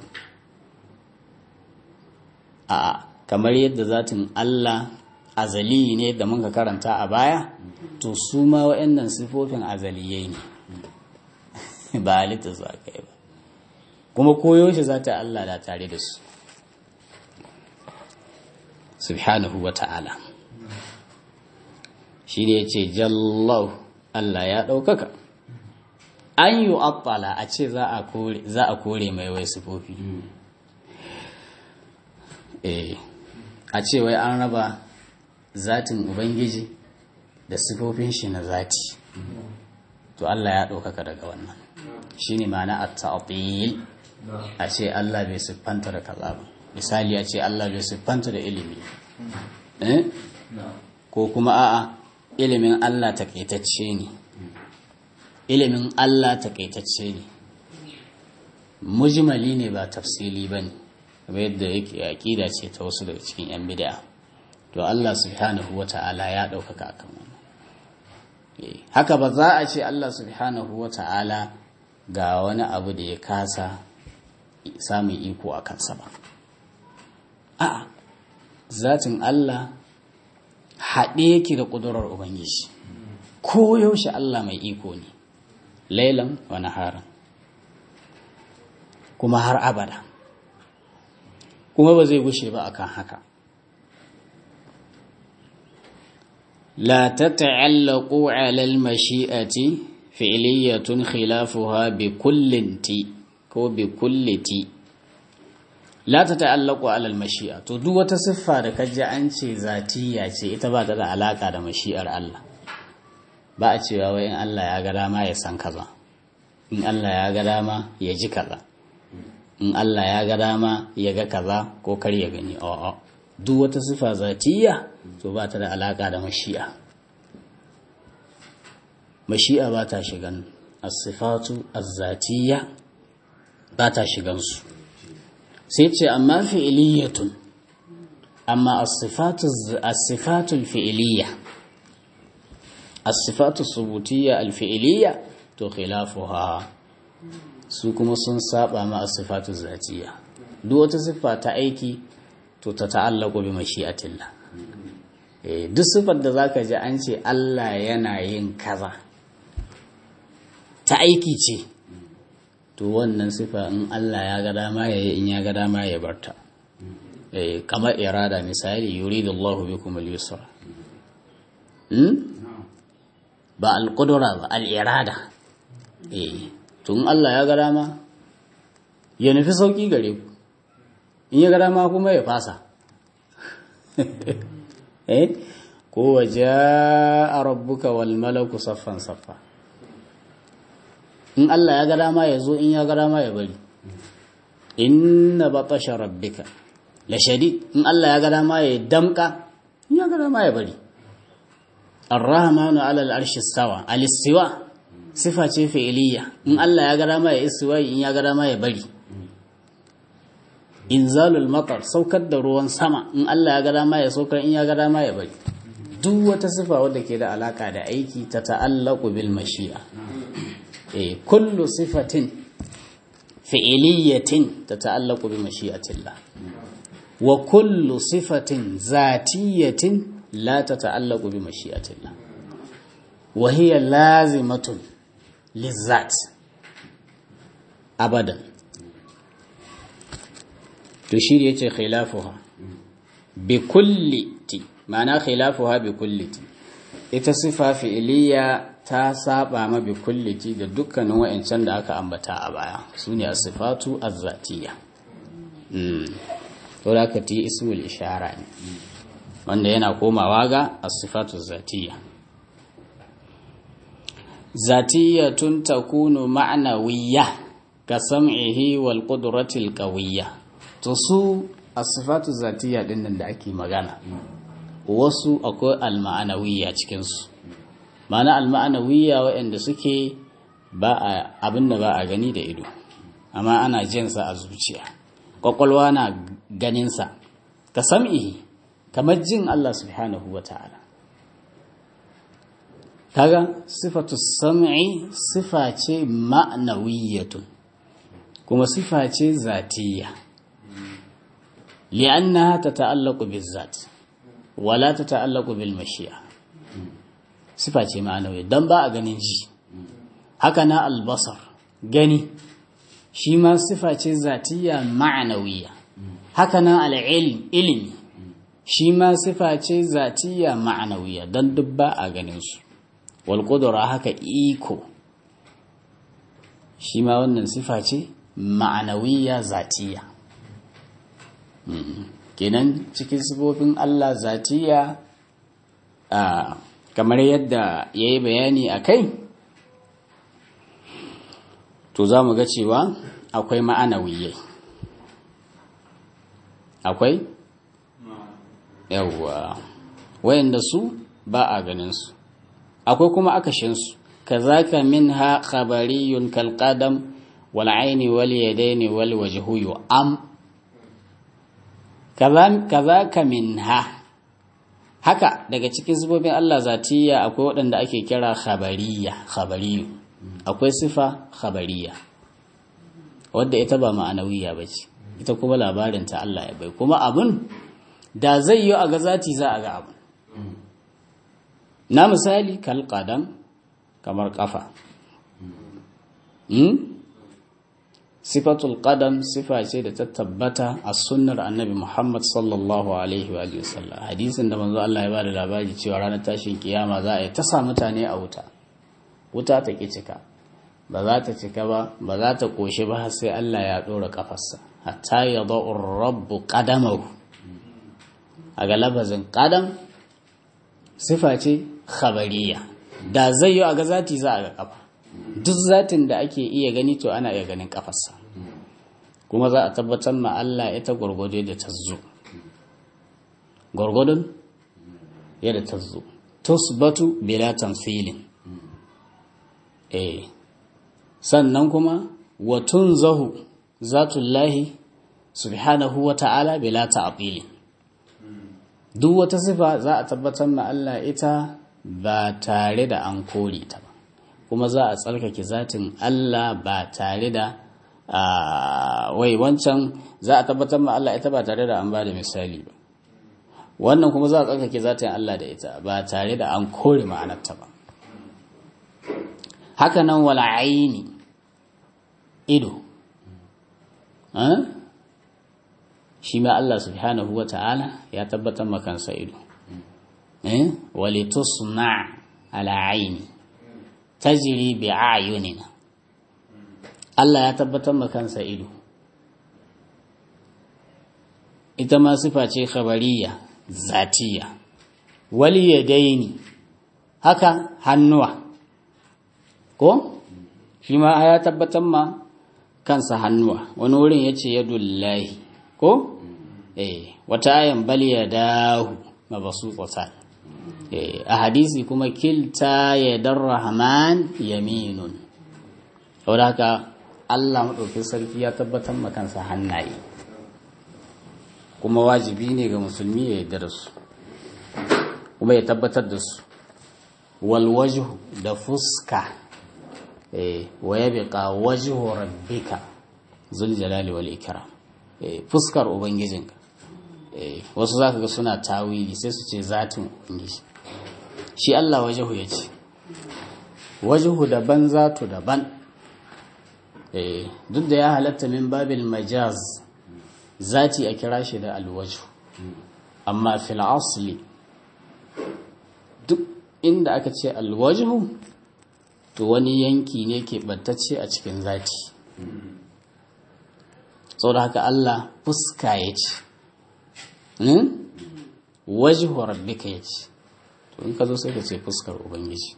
a kamar yadda zatin Allah azali ne da muka karanta a baya to su ma waɗannan sifofin azaliyai ne ba halitta su aka yi ba kuma koyaushe za ta Allah da tare da su subhanahu wa ta'ala shi ne ce jallau Allah ya ɗaukaka an yi attala a ce za a kore mai wai sifofi a ce wai an raba zatin ubangiji da sifofin shi na zati to Allah ya ɗaukaka daga wannan shi ne mana a ta'atil a ce Allah bai siffanta da kaza ba misali a ce Allah bai siffanta da ilimi ko kuma a'a ilimin Allah takaitacce ne ilimin Allah takaitacce ne mujmali ne ba tafsili ba ne kamar yadda yake aƙida ce ta wasu daga cikin 'yan bid'a to Allah subhanahu wa ta'ala ya ɗaukaka akan wannan haka ba za a ce Allah subhanahu wa ta'ala ga wani abu da ya kasa samun iko a kansa ba a'a zatin Allah haɗe yake da ƙudurar Ubangiji ko yaushe Allah mai iko ne lailan wa naharan kuma har abada kuma ba zai gushe ba akan haka لا تتعلق على المشيئة فعلية خلافها بكل تي كو بكل تي لا تتعلق على المشيئة to duk wata siffa da kaji an ce zatiya ce ita ba ta da alaka da mashi'ar Allah ba a cewa wai in Allah ya ga dama ya san kaza in Allah ya ga dama ya ji kaza in Allah ya ga dama ya ga kaza ko kar ya gani a'a duk wata sifa zatiya to ba ta da alaka da mashi'a mashi'a ba ta shigan as-sifatu az-zatiyya ba ta shigan su sai ce amma fi'iliyatun amma as-sifatu as-sifatu al-fi'iliyya as-sifatu subutiyya al-fi'iliyya to khilafuha su kuma sun saba ma as-sifatu zatiyya duk wata siffa ta aiki to ta ta'allaku bi mashi'atillah eh duk sifar da zaka ji an ce Allah yana yin kaza ta aiki ce to wannan sifa in Allah ya ga dama ya yi in ya ga dama ya barta eh kamar irada misali yuridullahu bikum al-yusra hmm? ba al-qudra ba al-irada eh to in Allah ya ga dama ya nufi sauki gare ku in ya ga dama kuma ya fasa eh ko waje a rabbuka wal malaku saffan saffa in Allah ya ga dama ya zo in ya ga dama ya bari inna batasha rabbika la shadid in Allah ya ga dama ya damka in ya ga dama ya bari ar-rahmanu ala al-arshi istawa al-istiwa sifa ce fi'iliya in Allah ya ga dama ya istiwa in ya ga dama ya bari inzalul matar saukar da ruwan sama in Allah ya ga dama ya saukar in ya ga dama ya bari duk wata sifa wadda ke da alaka da aiki ta ta'allaqu bil mashi'a eh kullu sifatin fi'iliyatin ta ta'allaqu bi mashi'atillah wa kullu sifatin zatiyatin la ta ta'allaqu bi mashi'atillah wa hiya lazimatun lizzat abadan to shi ne yace khilafuha bi kulli ti ma'ana khilafuha bi kulli ti ita sifa fi'iliya ta saba ma bi kulli ti da dukkanin wa'ancan da aka ambata a baya sune as-sifatu az-zatiyya mm to da ka ti ismul ishara ne wanda yana komawa ga as-sifatu az-zatiyya zatiyatun takunu ma'nawiyya ka sam'ihi wal qudratil qawiyya to su asifatu zatiya din nan da ake magana wasu akwai alma'anawiyya cikin su ma'ana alma'anawiyya waɗanda suke ba a abin da ba a gani da ido amma ana jin sa a zuciya kwakwalwa na ganin sa ka sam'ihi kamar jin Allah subhanahu wata'ala kaga sifatu sam'i sifa ce ma'nawiyyatun kuma sifa ce zatiyya li'annaha tata'allaqu bizzat wala tata'allaqu bil mashi'a sifa ce ma'nawiyya dan ba a ganin ji haka na albasar gani shi ma sifa ce zatiyya ma'nawiyya haka na al'ilm ilmi shi ma sifa ce zatiya ma'anawiya don duk ba a ganin su wal haka iko shi ma wannan sifa ce ma'anawiya zatiya kenan cikin sifofin Allah zatiya kamar yadda ya yi bayani a kai to za mu ga cewa akwai ma'anawiyai akwai yawwa wayanda su ba a ganin su akwai kuma akashin su kazaka minha khabariyun kal qadam wal aini wal yadaini wal wajhu am kazaka minha haka daga cikin sifofin Allah zatiya akwai waɗanda ake kira khabariya khabariyu akwai sifa khabariya wadda ita ba ma'anawiya ba ce ita kuma labarinta Allah ya bai kuma abin da zai yi a ga zati za a ga abin na misali kalƙadan kamar ƙafa sifatul qadam sifa ce da ta tabbata a sunnar annabi Muhammad sallallahu alaihi wa sallam hadisin da manzo Allah ya bada labari cewa ranar tashin kiyama za a yi ta sa mutane a wuta wuta ta ki cika ba za ta cika ba ba za ta koshi ba sai Allah ya dora kafarsa hatta yadau rabbu qadamahu a ga labazin qadam sifa ce khabariya da zai yi a ga zati za a ga kafa duk zatin da ake iya gani to ana iya ganin kafarsa kuma za a tabbatar ma Allah ita gwargwado da ta zo gwargwadon yadda ta zo tusbatu bila tamthilin eh sannan kuma watun zahu zatullahi subhanahu wa ta'ala bila ta'tilin duk wata sifa za a tabbatar ma Allah ita ba tare da an kore ta ba kuma za a tsarkake zatin Allah ba tare da wai wancan za a tabbatar ma Allah ita ba tare da an ba da misali ba wannan kuma za a tsarkake zatin Allah da ita ba tare da an kore ma'anarta ba haka nan wala aini ido shi ma Allah subhanahu wa ta'ala ya tabbatar makansa ido walitusna ala aini tajiri bi ayunina Allah ya tabbatar ma kansa ido ita ma sifa ce khabariya zatiya wali yadaini haka hannuwa ko shi ma ya tabbatar ma kansa hannuwa wani wurin yace yadullahi ko eh wata ayan bal yadahu mabsuutatan a hadisi kuma kilta ya rahman yaminun wadda haka Allah maɗauki sarki ya tabbatar makansa hannaye kuma wajibi ne ga musulmi ya yarda da su kuma ya tabbatar da su walwajhu da fuska wa ya biƙa wajhu rabbika zul jalali wal ikram fuskar ubangijinka wasu za ka ga suna tawili sai su ce zatin ubangiji shi Allah wajahu ya ce wajahu daban zatu daban duk da ya halatta min babil majaz zati a kira shi da alwaju amma fil asli duk inda aka ce alwajhu to wani yanki ne ke bantacce a cikin zati da haka Allah fuska ya ce wajhu rabbika ya ce to in ka zo sai ka ce fuskar ubangiji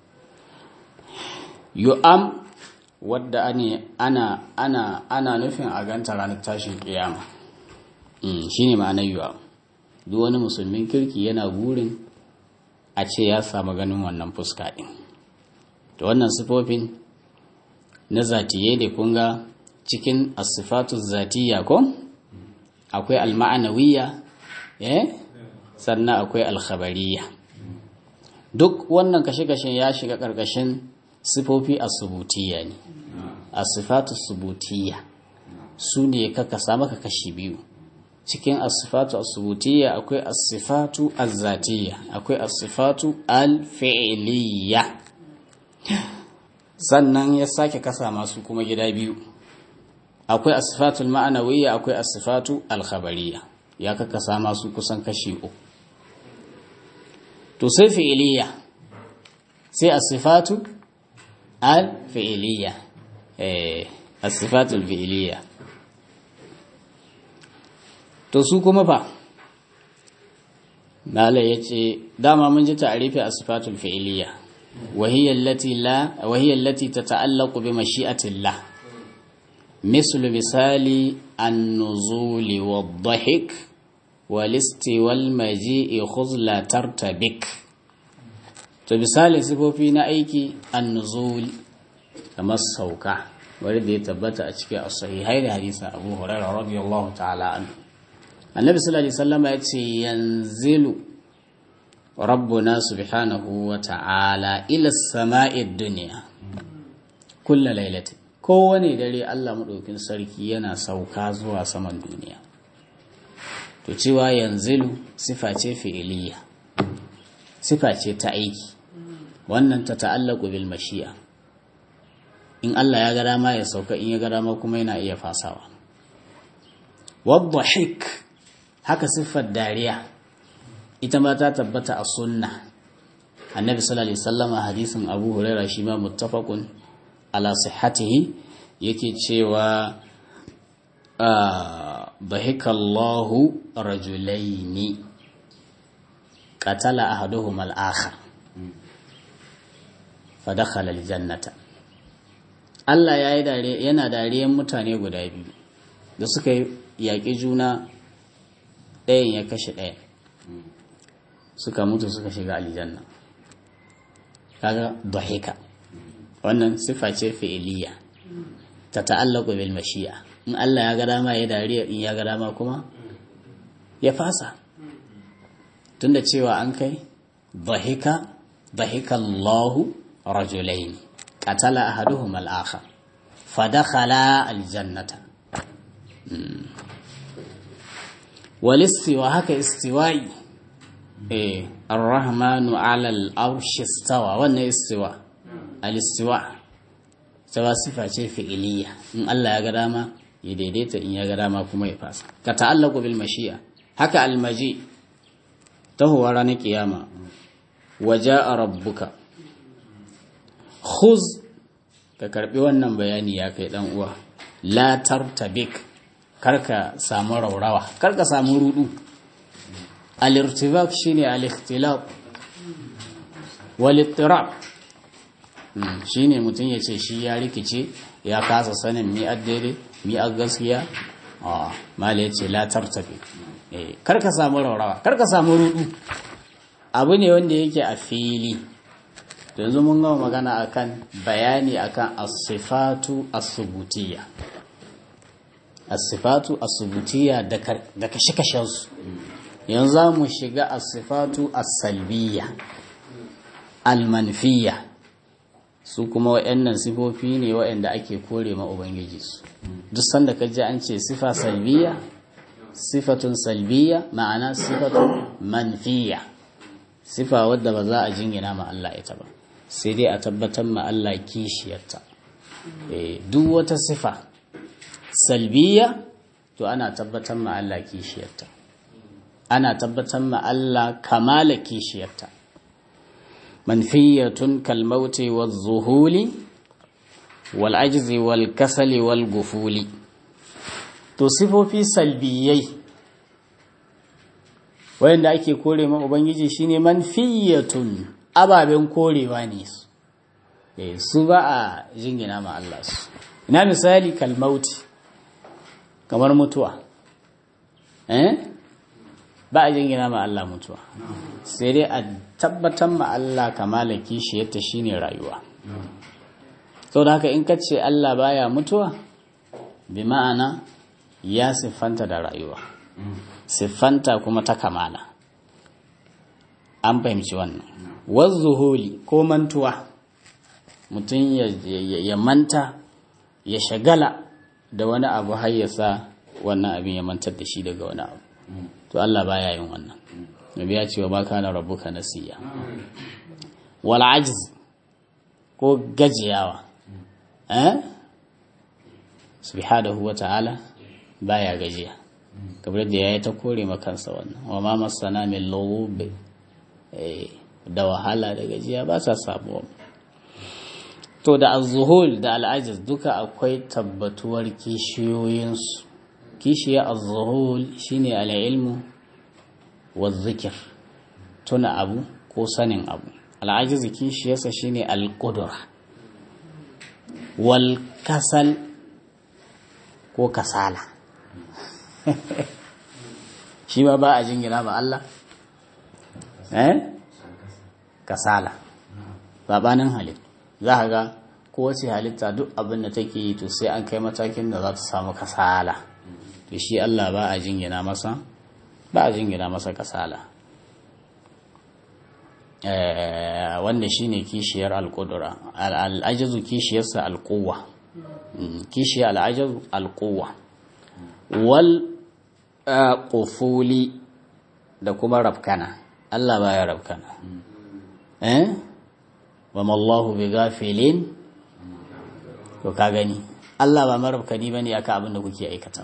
yu'am wadda ana ana ana nufin a ganta ranar tashin kiyama shine ma'anar yu'am duk wani musulmin kirki yana burin a ce ya samu ganin wannan fuska din to wannan sifofin na zatiye da kunga cikin asifatu zatiya ko akwai alma'anawiyya eh sannan akwai alkhabariya duk wannan kashe-kashen ya shiga ƙarƙashin sifofi asubutiya ne asifatu subutiya su ne kaka samu ka kashi biyu cikin asifatu asubutiya akwai asifatu azzatiya akwai asifatu alfi'liya sannan ya sake kasa masu kuma gida biyu akwai asifatu ma'anawiyya akwai asifatu alkhabariya ya kakasa masu kusan kashi uku to sai fi'iliya sai as-sifatu al-fi'iliya eh as-sifatu al-fi'iliya to su kuma fa Nala ya ce, dama mun ji ta'arifi a sifatul fi'iliya, wahiyar lati ta ta'allaku bi mashi'atillah, mislu misali an nuzuli wa dhahik walisti wal maji'i khuzla tartabik. To misali sifofi na aiki an nuzuli kamar sauka, wanda ya tabbata a cikin as-sahihai da hadisin Abu Hurairah radiyallahu ta'ala anhu. annabi sallallahu alaihi wasallam ya ce yanzilu rabbuna subhanahu wa ta'ala ila samai dunya kullu lailati kowane dare Allah madaukin sarki yana sauka zuwa saman duniya to cewa yanzilu sifa ce fi'iliya sifa ce ta aiki wannan ta ta'allaku bil mashi'a in Allah ya ga dama ya sauka in ya ga dama kuma yana iya fasawa wadhahik haka siffar dariya ita ma ta tabbata a sunna annabi sallallahu alaihi wasallam hadisin abu huraira shi ma muttafaqun ala sihhatihi yake cewa bahikallahu rajulaini qatala ahaduhuma al-akhar fadakhala al-jannata Allah yayi dare yana dariyan mutane guda biyu da suka yaƙi juna ɗayan ya kashe ɗaya suka mutu suka shiga aljanna kaga dahika wannan sifa ce fi'iliya ta ta'allaqu bil mashi'a in Allah ya ga dama ya dariya in ya ga dama kuma ya fasa tunda cewa an kai dahika dahika Allahu rajulain qatala ahaduhum al-akhar fadakhala al-jannata walistiwa haka istiwa'i eh ar-rahmanu 'ala al-arshi istawa wannan istiwa al-istiwa sawa sifa ce fi'iliya in Allah ya ga dama ya daidaita in ya ga dama kuma ya fasa ka ta'allaqu bil mashi'a haka al-maji tahuwa ranar kiyama waja'a rabbuka khuz ka karbi wannan bayani ya kai dan uwa la tartabik karka samu raurawa karka samu rudu al-irtibak shine al-ikhtilaf wal ittirab shine mutum yace shi ya rikice ya kasa sanin mi addere mi a gaskiya ah mala yace la tartabi eh karka samu raurawa karka samu rudu abu ne wanda yake a fili yanzu mun gama magana akan bayani akan as-sifatu as-subutiyya as-sifatu as-subutiyya da kashe-kashen su yanzu za mu shiga as-sifatu as-salbiyya al-manfiyya su kuma waɗannan sifofi ne waɗanda ake kore ma ubangiji su duk sanda ka ji an ce sifa salbiyya sifatun salbiyya ma'ana sifatun manfiyya sifa wadda ba za a jingina ma Allah ita ba sai dai a tabbatar ma Allah kishiyarta duk wata sifa salbiya to ana tabbatar ma Allah kishiyarta ana tabbatar ma Allah kamala kishiyarta manfiyatun kalmauti wal zuhuli wal ajzi wal kasali wal gufuli to sifofi salbiyai wayanda ake kore ma ubangiji shine manfiyatun ababen korewa ne su su ba a jingina ma Allah su ina misali kalmauti kamar mutuwa eh ba a jingina ma Allah mutuwa sai dai a tabbatar ma Allah kamala kishiyarta shine rayuwa sau da haka in ka ce Allah baya mutuwa bi ma'ana ya siffanta da rayuwa siffanta kuma ta kamala an fahimci wannan wazzuhuli ko mantuwa mutum ya manta ya shagala da wani abu har ya sa wannan abin ya mantar da shi daga wani abu to Allah baya yin wannan nabi ya ce wa ba kana rabbuka nasiya wal ajz ko gajiyawa eh subhanahu wa ta'ala baya gajiya kamar da ya yi ta kore makansa wannan wa ma masana min lawube da wahala da gajiya ba sa samuwa to da azuhul da al'ajiz duka akwai tabbatuwar kishiyoyinsu kishiya azuhul shine al'ilmu wa zikir tuna abu ko sanin abu al'ajiz kishiyarsa shine al-qudra wal kasal ko kasala shi ma ba a jingina ba Allah eh kasala babanin halitta za ka ga kowace halitta duk abin da take yi to sai an kai matakin da za ta samu kasala to shi Allah ba a jingina masa ba a jingina masa kasala wanda shine kishiyar alƙudura al'ajazu kishiyarsa alƙuwa kishiyar al'ajazu alƙuwa wal ƙufuli da kuma rafkana Allah baya rafkana eh wa mallahu bi gafilin to ka gani Allah ba marafkani bane aka abin da kuke aikata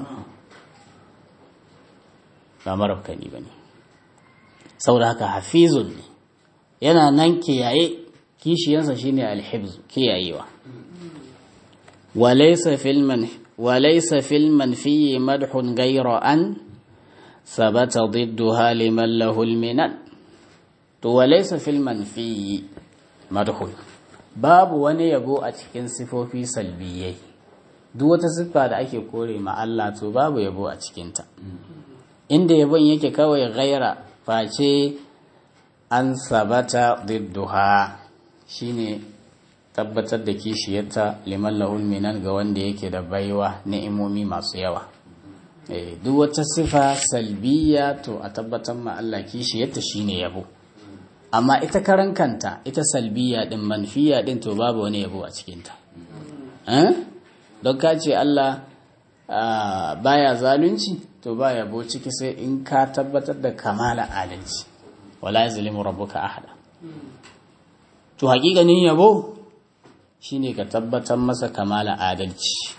ba marafkani bane saboda haka hafizun ne yana nan kiyaye kishiyansa shine alhibzu kiyayewa walaysa fil man walaysa fil manfi madhun ghayra an sabata ضدها liman lahu alminan to walaysa fil manfi madhun babu wani yabo a cikin sifofi salbiyai duk wata siffa da ake kore ma Allah to babu yabo a cikinta inda yabon yake kawai ghaira face an sabata didduha shine tabbatar da kishiyarta liman lahul minan ga wanda yake da baiwa ni'imomi masu yawa duk wata sifa salbiya to a tabbatar ma Allah kishiyarta shine yabo amma ita karan kanta ita salbiya din manfiya din to babu wani yabo a cikinta don ka ce Allah baya zalunci to ba yabo ciki sai in ka tabbatar da kamala adalci wala yazlimu rabbuka ahada to hakikanin yabo shine ka tabbatar masa kamala adalci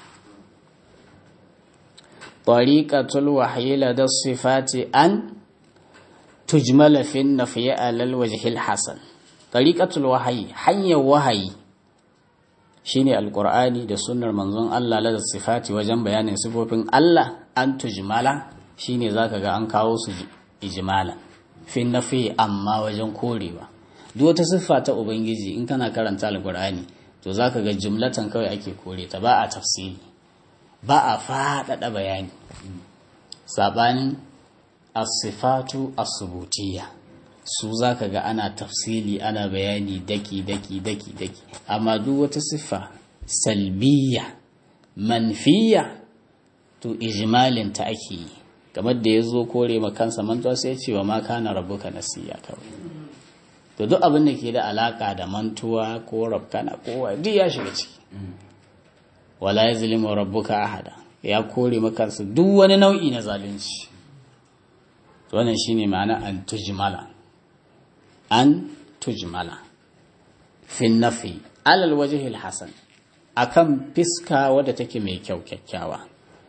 tariqatul wahyi lada sifati an tujmala fi nafyi alal wajhi hasan tariqatul wahyi hanyar wahayi shine alqur'ani da sunnar manzon Allah lada sifati wajen bayanin sifofin Allah an tujmala shine zaka ga an kawo su ijmalan fi nafi amma wajen korewa duk wata siffa ta ubangiji in kana karanta alqur'ani to zaka ga jumlatan kawai ake kore ta ba a tafsiri ba a faɗaɗa bayani sabanin as-sifatu as-subutiyya su zaka ga ana tafsili ana bayani daki daki daki daki amma duk wata siffa salbiya manfiya to ijmalin ta ake yi kamar da ya zo kore ma kansa mantuwa sai ya ce wa ma kana rabbuka nasiya kawai to duk abin da ke da alaka da mantuwa ko rabkana ko duk ya shiga ciki wala yazlimu rabbuka ahada ya kore ma kansa duk wani nau'i na zalunci to wannan shine ma'ana an tujmala an tujmala fi nafi alal wajhi hasan akan fiska wadda take mai kyau kyakkyawa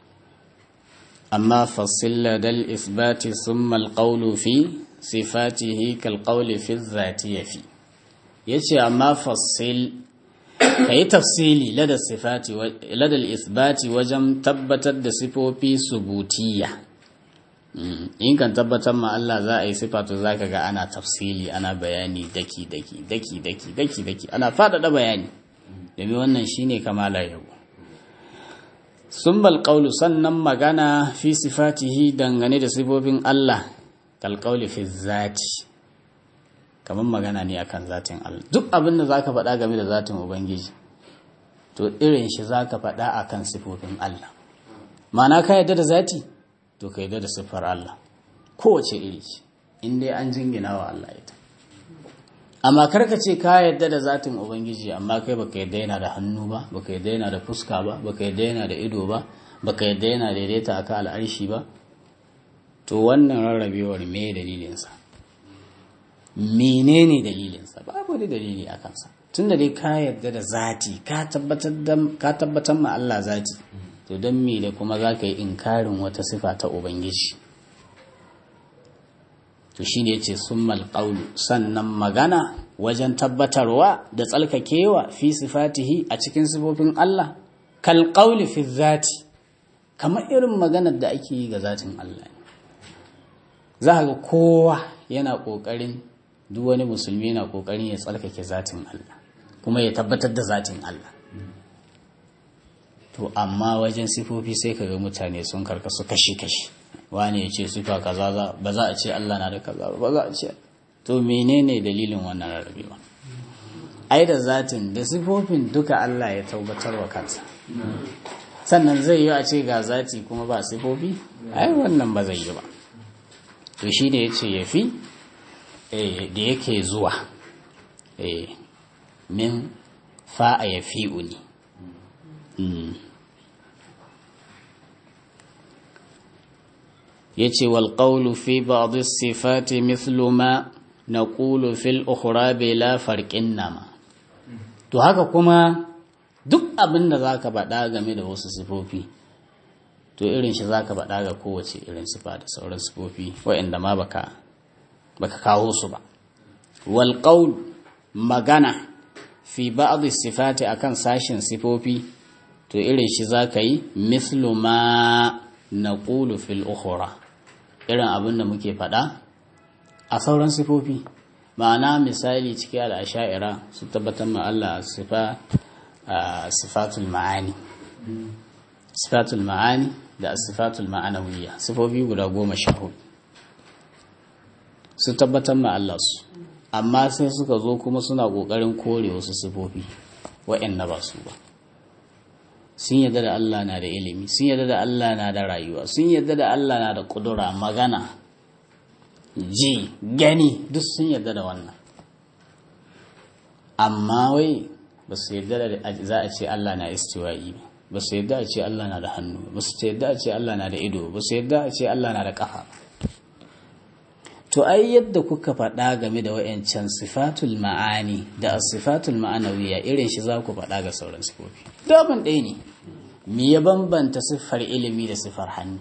amma fasilla dal isbati summa alqawlu fi sifatihi kal qawli fi dhati yafi yace amma fassil kai tafsili lada sifati lada isbati wajen tabbatar da sifofi subutiyya in kan tabbatar ma Allah za a yi sifatu za ka ga ana tafsili ana bayani daki daki daki daki daki daki ana faɗaɗa bayani domin wannan shine kamala yau sun balƙaulu sannan magana fi sifatihi dangane da sifofin Allah kalƙauli fi zati kamar magana ne akan zatin Allah duk abin da za ka faɗa game da zatin Ubangiji to irin shi za ka faɗa akan sifofin Allah ma'ana ka yadda da zati to ka yadda da siffar Allah kowace iri ce in dai an jingina wa Allah ita amma karka ce ka yadda da zatin ubangiji amma kai baka yadda yana da hannu ba baka yadda yana da fuska ba baka yadda yana da ido ba baka yadda yana daidaita aka al'arshi ba to wannan rarrabewar me dalilinsa menene dalilinsa babu wani dalili a kansa tunda dai ka yadda da zati ka tabbatar ma Allah zati to don me da kuma za ka yi inkarin wata sifa ta ubangiji to shi ne ce sun malƙaulu sannan magana wajen tabbatarwa da tsalkakewa fi sifatihi a cikin sifofin Allah kalƙauli fi zati kamar irin maganar da ake yi ga zatin Allah za ga kowa yana ƙoƙarin duk wani musulmi yana ƙoƙarin ya tsalkake zatin Allah kuma ya tabbatar da zatin Allah to amma wajen sifofi sai ka ga mutane sun karkasu kashi-kashi wani ya ce sifa kaza ba za a ce Allah na da kaza ba za a ce to menene dalilin wannan rarrabewa ai da zatin da sifofin duka Allah ya tabbatar wa kansa sannan zai yi a ce ga zati kuma ba sifofi ai wannan ba zai yi ba to shi ne ya ce ya fi da yake zuwa min fa'a ya fi uni ya ce walƙaulu fi ba'adu sifati mithlu ma na ƙulu fil ukhra la farƙin nama to haka kuma duk abin da za ka baɗa game da wasu sifofi to irin shi za ka baɗa ga kowace irin sifa da sauran sifofi waɗanda ma baka baka kawo su ba walƙaul magana fi ba'adu sifati akan sashin sifofi to irin shi za ka yi mislu ma na ƙulu fil ukhra irin abin da muke faɗa a sauran sifofi ma'ana misali ciki al'asha'ira su tabbatar ma Allah sifa sifatul ma'ani sifatul ma'ani da sifatul ma'anawiyya sifofi guda goma sha hudu su tabbatar ma Allah su amma sai suka zo kuma suna ƙoƙarin kore wasu sifofi wa'anda ba su ba sun yadda da Allah na da ilimi sun yadda da Allah na da rayuwa sun yadda da Allah na da kudura magana ji gani duk sun yadda da wannan amma wai ba su yadda da za a ce Allah na istiwa'i ba ba su yadda a ce Allah na da hannu ba su yadda a ce Allah na da ido ba su yadda a ce Allah na da kafa to ai yadda kuka faɗa game da wayancan sifatul ma'ani da sifatul ma'anawiya irin shi za ku faɗa ga sauran sifofi daban ɗaya ne me ya bambanta siffar ilimi da siffar hannu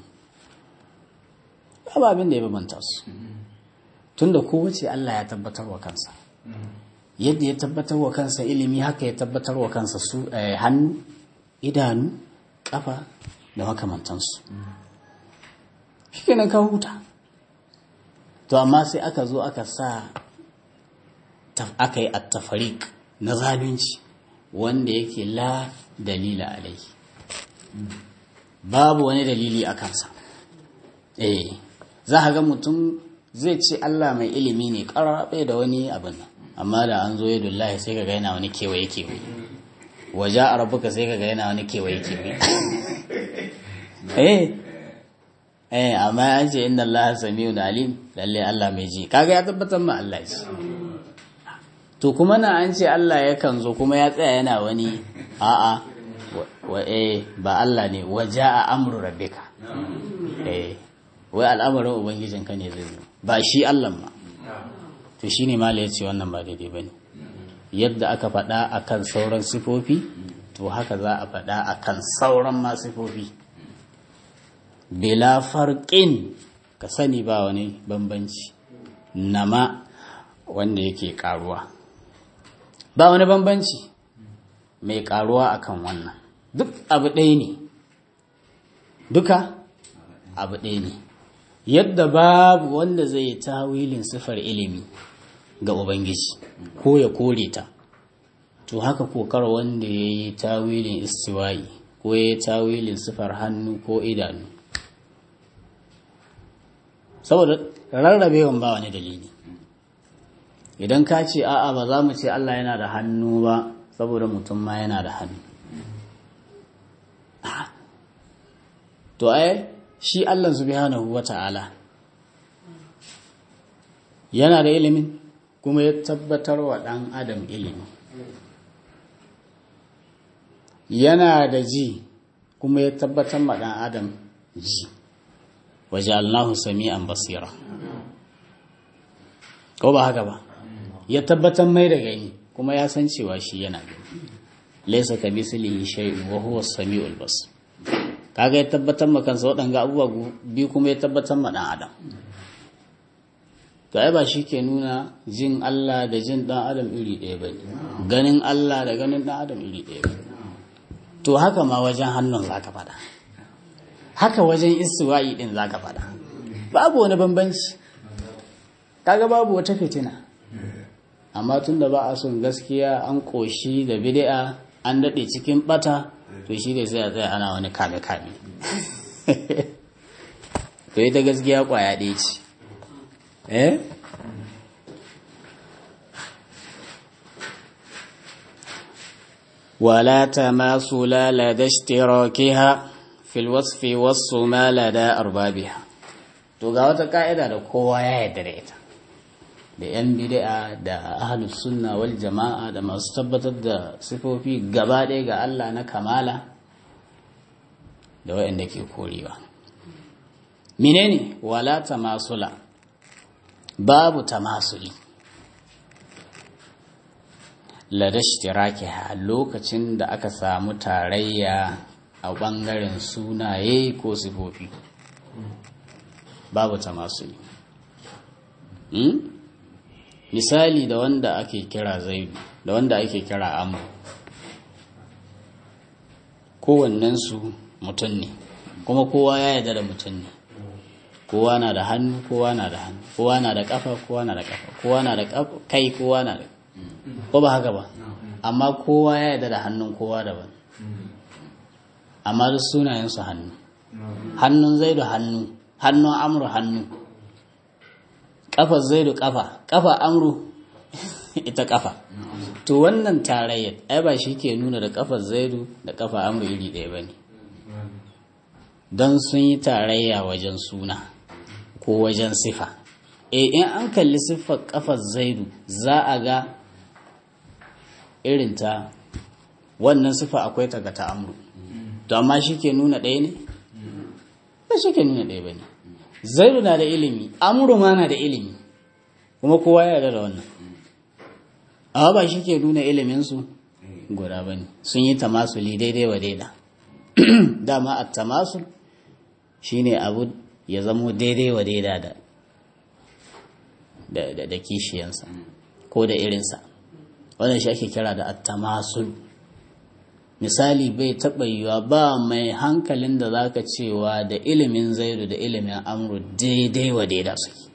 ba abin da ya bambanta su tunda kowace Allah ya tabbatar wa kansa yadda ya tabbatar wa kansa ilimi haka ya tabbatar wa kansa su hannu idanu kafa da makamantansu shi kenan ka huta to amma sai aka zo aka sa aka yi attafarik na zalunci wanda yake la dalila alai babu wani dalili a kansa eh za a ga mutum zai ce Allah mai ilimi ne ƙararrabe da wani abin amma da an zo yadda Allah sai ka ga yana wani kewaye kewaye waje a rabuka sai ka ga yana wani kewaye kewaye eh eh amma an ce inda Allah samiu da alim lalle Allah mai ji kaga ya tabbatar ma Allah ji to kuma na an ce Allah yakan zo kuma ya tsaya yana wani a'a wa eh ba Allah ne waja a amru rabbika eh wai al'amarin ubangijinka ne zai zo ba shi Allah ma to shine mala ya ce wannan ba daidai bane yadda aka faɗa akan sauran sifofi to haka za a faɗa akan sauran ma sifofi bila farƙin ka sani ba wani bambanci nama wanda yake karuwa ba wani bambanci mai karuwa akan wannan duk abu ɗaya ne duka abu ɗaya ne yadda babu wanda zai yi tawilin sifar ilimi ga ubangiji ko ya kore ta to haka kokar wanda ya yi tawilin istiwayi ko ya yi tawilin sifar hannu ko idanu saboda rarrabewan ba wani dalili idan ka ce a'a ba za mu ce Allah yana da hannu ba saboda mutum ma yana da hannu to ai shi Allah subhanahu wata'ala yana da ilimin kuma ya tabbatar wa ɗan adam ilimi yana da ji kuma ya tabbatar ma ɗan adam ji waje allahu sami'an basira ko ba haka ba ya tabbatar mai da gani kuma ya san cewa shi yana gani laisa ka mislihi shay'un wa huwa as-sami'ul basir kaga ya tabbatar ma kansa waɗanga abubuwa biyu kuma ya tabbatar ma ɗan adam to ai ba shi ke nuna jin Allah da jin ɗan adam iri ɗaya ba ganin Allah da ganin ɗan adam iri ɗaya ba to haka ma wajen hannun za ka faɗa haka wajen istiwa'i ɗin za ka faɗa babu wani bambanci kaga babu wata fitina amma tun da ba a son gaskiya an ƙoshi da bid'a an daɗe cikin ɓata to shi ne sai a tsaye ana wani kame-kame to ita gaskiya ƙwaya ɗaya ce eh ولا تماثل لدى اشتراكها في الوصف والصما لدى أربابها to ga wata ka'ida da kowa ya yarda da ita da 'yan bid'a da ahlus sunna wal jama'a da masu tabbatar da sifofi gaba ɗaya ga Allah na kamala da waɗanda ke korewa menene wala tamasula babu tamasuli ladashtiraki a lokacin da aka samu tarayya a ɓangaren sunaye ko sifofi babu tamasuli misali da wanda ake kira zaidu da wanda ake kira amu kowannensu mutum ne kuma kowa ya yarda da mutum ne kowa na da hannu kowa na da hannu kowa na da kafa kowa na da kafa kowa na da kai kowa na da ko ba haka ba amma kowa ya yarda da hannun kowa daban amma duk sunayensu hannu hannun zaidu hannu hannun amru hannu kafa zaidu kafa kafa amru ita kafa to wannan tarayyar ai ba shi ke nuna da kafar zaidu da kafa amru iri ɗaya ba ne don sun yi tarayya wajen suna ko wajen sifa e in an kalli siffar kafar zaidu za a ga irinta wannan sifa akwai ta ga ta amru to amma shi ke nuna ɗaya ne ba shi ke nuna ɗaya ba ne zaidu na da ilimi amuru ma na da ilimi kuma kowa ya yarda da wannan amma ba shi ke nuna iliminsu guda ba ne sun yi tamasuli daidai wa daida dama a tamasul shi ne abu ya zamo daidai wa daida da da kishiyansa ko da irinsa wannan shi ake kira da attamasul misali bai taɓa yiwa ba mai hankalin da zaka cewa da ilimin zaidu da ilimin amru daidai wa daida suke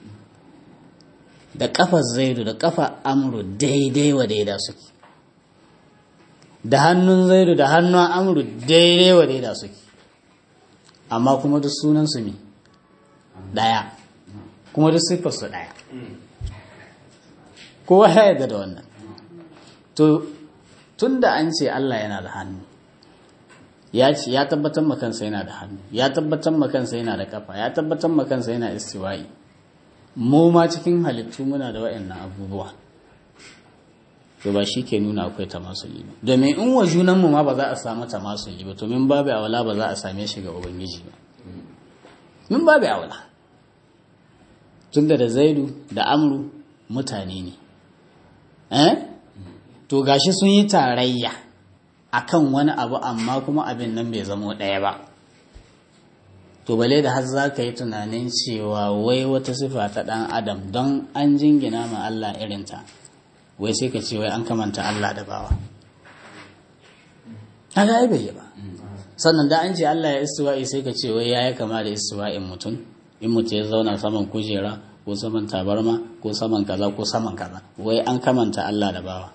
da ƙafar zaidu da ƙafa amru daidai wa daida suke da hannun zaidu da hannun amru daidai wa daida suke amma kuma duk sunansu ne ɗaya kuma duk siffarsu ɗaya kowa ya yarda da wannan to tun da an ce Allah yana da hannu ya ce ya tabbatar makansa yana da hannu ya tabbatar makansa yana da kafa ya tabbatar makansa yana istiwa'i mu ma cikin halittu muna da waɗannan abubuwa to ba shi ke nuna akwai tamasuli ba domin in wa junanmu ma ba za a samu tamasuli ba to min babu awala ba za a same shi ga ubangiji ba min babu awala tunda da zaidu da amru mutane ne eh to gashi sun yi tarayya akan wani abu amma kuma abin nan bai zamo ɗaya ba to bale da har za ka yi tunanin cewa wai wata sifa ta ɗan adam don an jingina ma Allah irinta wai sai ka ce wai an kamanta Allah da bawa haka ai bai yi ba sannan da an ce Allah ya istiwa'i sai ka ce wai ya yi kama da istiwa'in mutum in mutum ya zauna saman kujera ko saman tabarma ko saman kaza ko saman kaza wai an kamanta Allah da bawa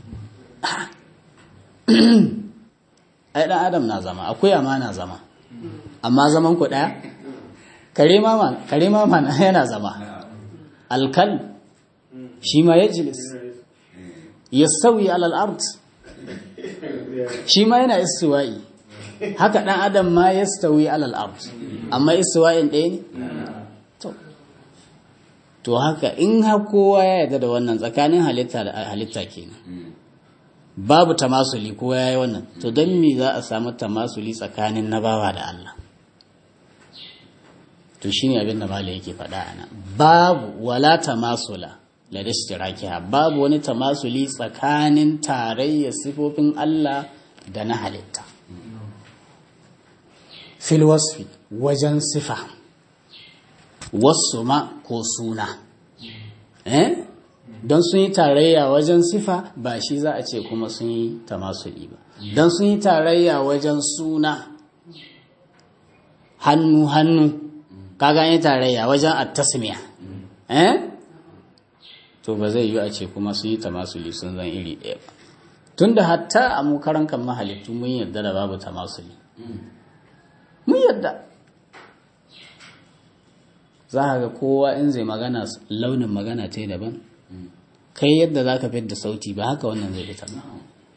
ai dan adam na zama akwai amana zama amma zaman ku daya kare ma kare ma yana zama alkal shi ma yajlis yastawi ala al-ard shi ma yana istiwa'i haka dan adam ma yastawi ala al-ard amma istiwa'in ɗaya ne to to haka in har kowa ya yarda da wannan tsakanin halitta da halitta kenan babu tamasuli ko ya yi wannan to don me za a samu tamasuli tsakanin na bawa da Allah to shi ne abin da mala yake faɗa a nan babu wala tamasula la dashirakiha babu wani tamasuli tsakanin tarayyar sifofin Allah da na halitta fil wasfi wajen sifa wasu ma ko suna eh don sun yi tarayya wajen sifa ba shi za a ce kuma sun yi tamasuli ba don sun yi tarayya wajen suna hannu hannu kaga yi tarayya wajen attasmiya eh to ba zai yi a ce kuma sun yi tamasuli sun zan iri ɗaya ba tunda hatta a mu karan kan mahalittu mun yarda da babu tamasuli mun yarda za a ga kowa in zai magana launin magana ta daban kai yadda za ka da sauti ba haka wannan zai fitar ba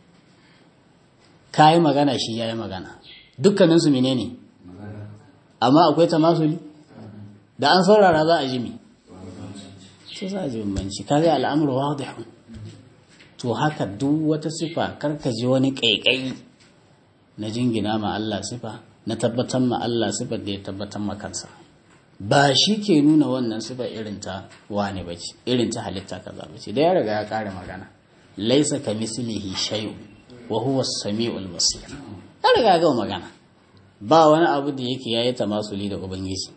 ka yi magana shi ya yi magana dukkaninsu mene ne amma akwai tamasuli da an saurara za a ji mi sai za a ji bambanci ka zai al'amur wadihun to haka duk wata sifa karka ji wani ƙaiƙayi na jingina ma Allah sifa na tabbatar ma Allah sifar da ya tabbatar ma kansa ba shi ke nuna wannan sifa irin ta wane ba ce irin ta halitta kaza ba ce da ya riga ya kare magana laisa ka mislihi shay'un wa huwa as-sami'ul basir ya riga ya gama magana ba wani abu da yake yayi tamasuli da ubangiji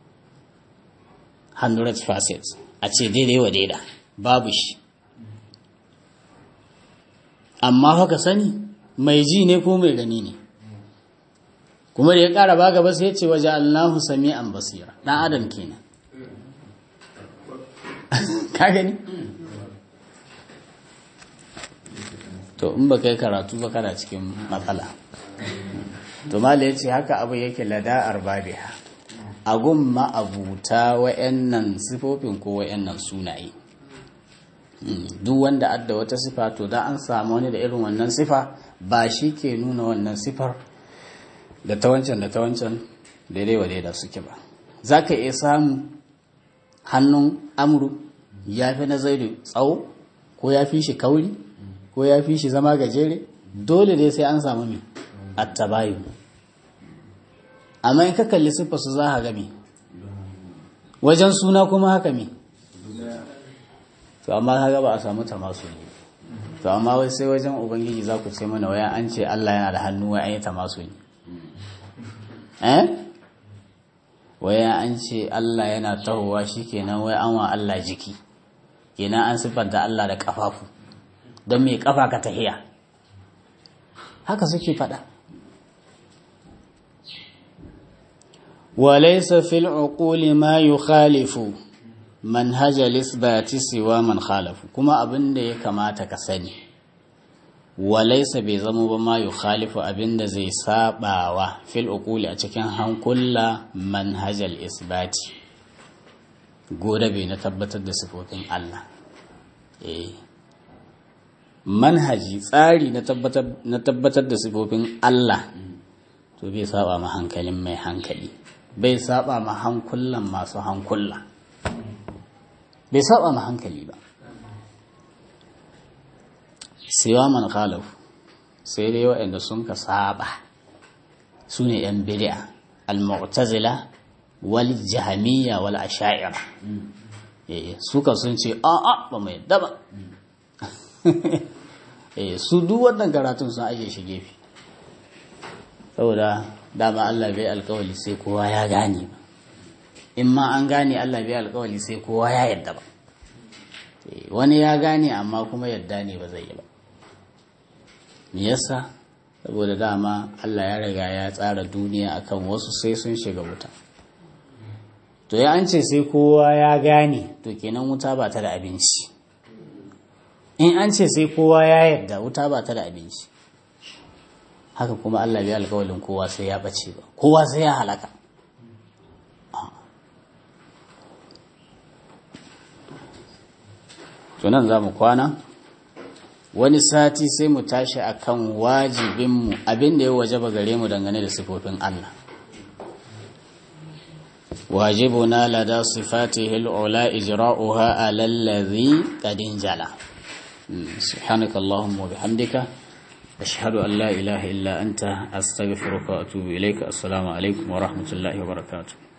100 facets a ce daidai wa daida babu shi amma haka sani mai ji ne ko mai gani ne kuma da ya ƙara ba gaba sai ya ce waje allahu sami'an basira ɗan adam kenan ka gani to in ba kai karatu ba kana cikin matsala to mala ya ce haka abu yake lada arbabiha a gun ma'abuta wa'annan sifofin ko wa'annan sunaye duk wanda adda wata sifa to da an samu wani da irin wannan sifa ba shi ke nuna wannan sifar da ta wancan da ta wancan daidai wa daida suke ba za ka iya samu hannun amuru ya fi na zaidu tsawo ko ya fi shi kauri ko ya fi shi zama gajere dole dai sai an samu mai attabayu amma in ka kalli siffa su za a gami wajen suna kuma haka mi to amma haka ba a samu tamasu ne to amma wai sai wajen ubangiji za ku ce mana waya an ce Allah yana da hannu wai an yi tamasu ne eh waya an ce Allah yana tahowa kenan wai an wa Allah jiki kenan an siffanta Allah da kafafu don mai kafa ka tahiya haka suke faɗa وليس في العقول ما يخالف منهج الإثبات سوى من خالف كما أبن دي كما تكسني وليس بزمو بما يخالف أبن زي ساباوا في العقول أتكن هم كل منهج الإثبات gobe na tabbatar da sifofin Allah eh manhaji tsari na tabbatar da sifofin Allah to bai saba ma hankalin mai hankali bai saba ma hankulan masu hankula bai saba ma hankali ba siwa man khalaf sai dai waɗanda sun ka saba su ne ‘yan bid'a al-mu'tazila wal jahamiyya wal asha'ira suka sun ce a'a ba mai yadda ba su duk wannan karatun sun aje shi gefe saboda dama Allah bai alkawali sai kowa ya gane ba in ma an gane Allah bai alkawali sai kowa ya yadda ba wani ya gane amma kuma yadda ne ba zai yi ba me yasa saboda dama Allah ya riga ya tsara duniya akan wasu sai sun shiga wuta to ya an ce sai kowa ya gane to kenan wuta ba ta da abinci in an ce sai kowa ya yarda wuta ba ta da abinci haka kuma Allah bai alkawalin kowa sai ya bace ba kowa sai ya halaka tunan za mu kwana wani sati sai mu tashi akan wajibinmu abin da ya wajaba gare mu dangane da sifofin Allah wajibuna lada sifatihi al'ula ijra'uha ala allazi qad injala subhanaka allahumma wa bihamdika ashhadu an la ilaha illa anta astaghfiruka wa atubu ilayka assalamu alaikum wa rahmatullahi wa barakatuh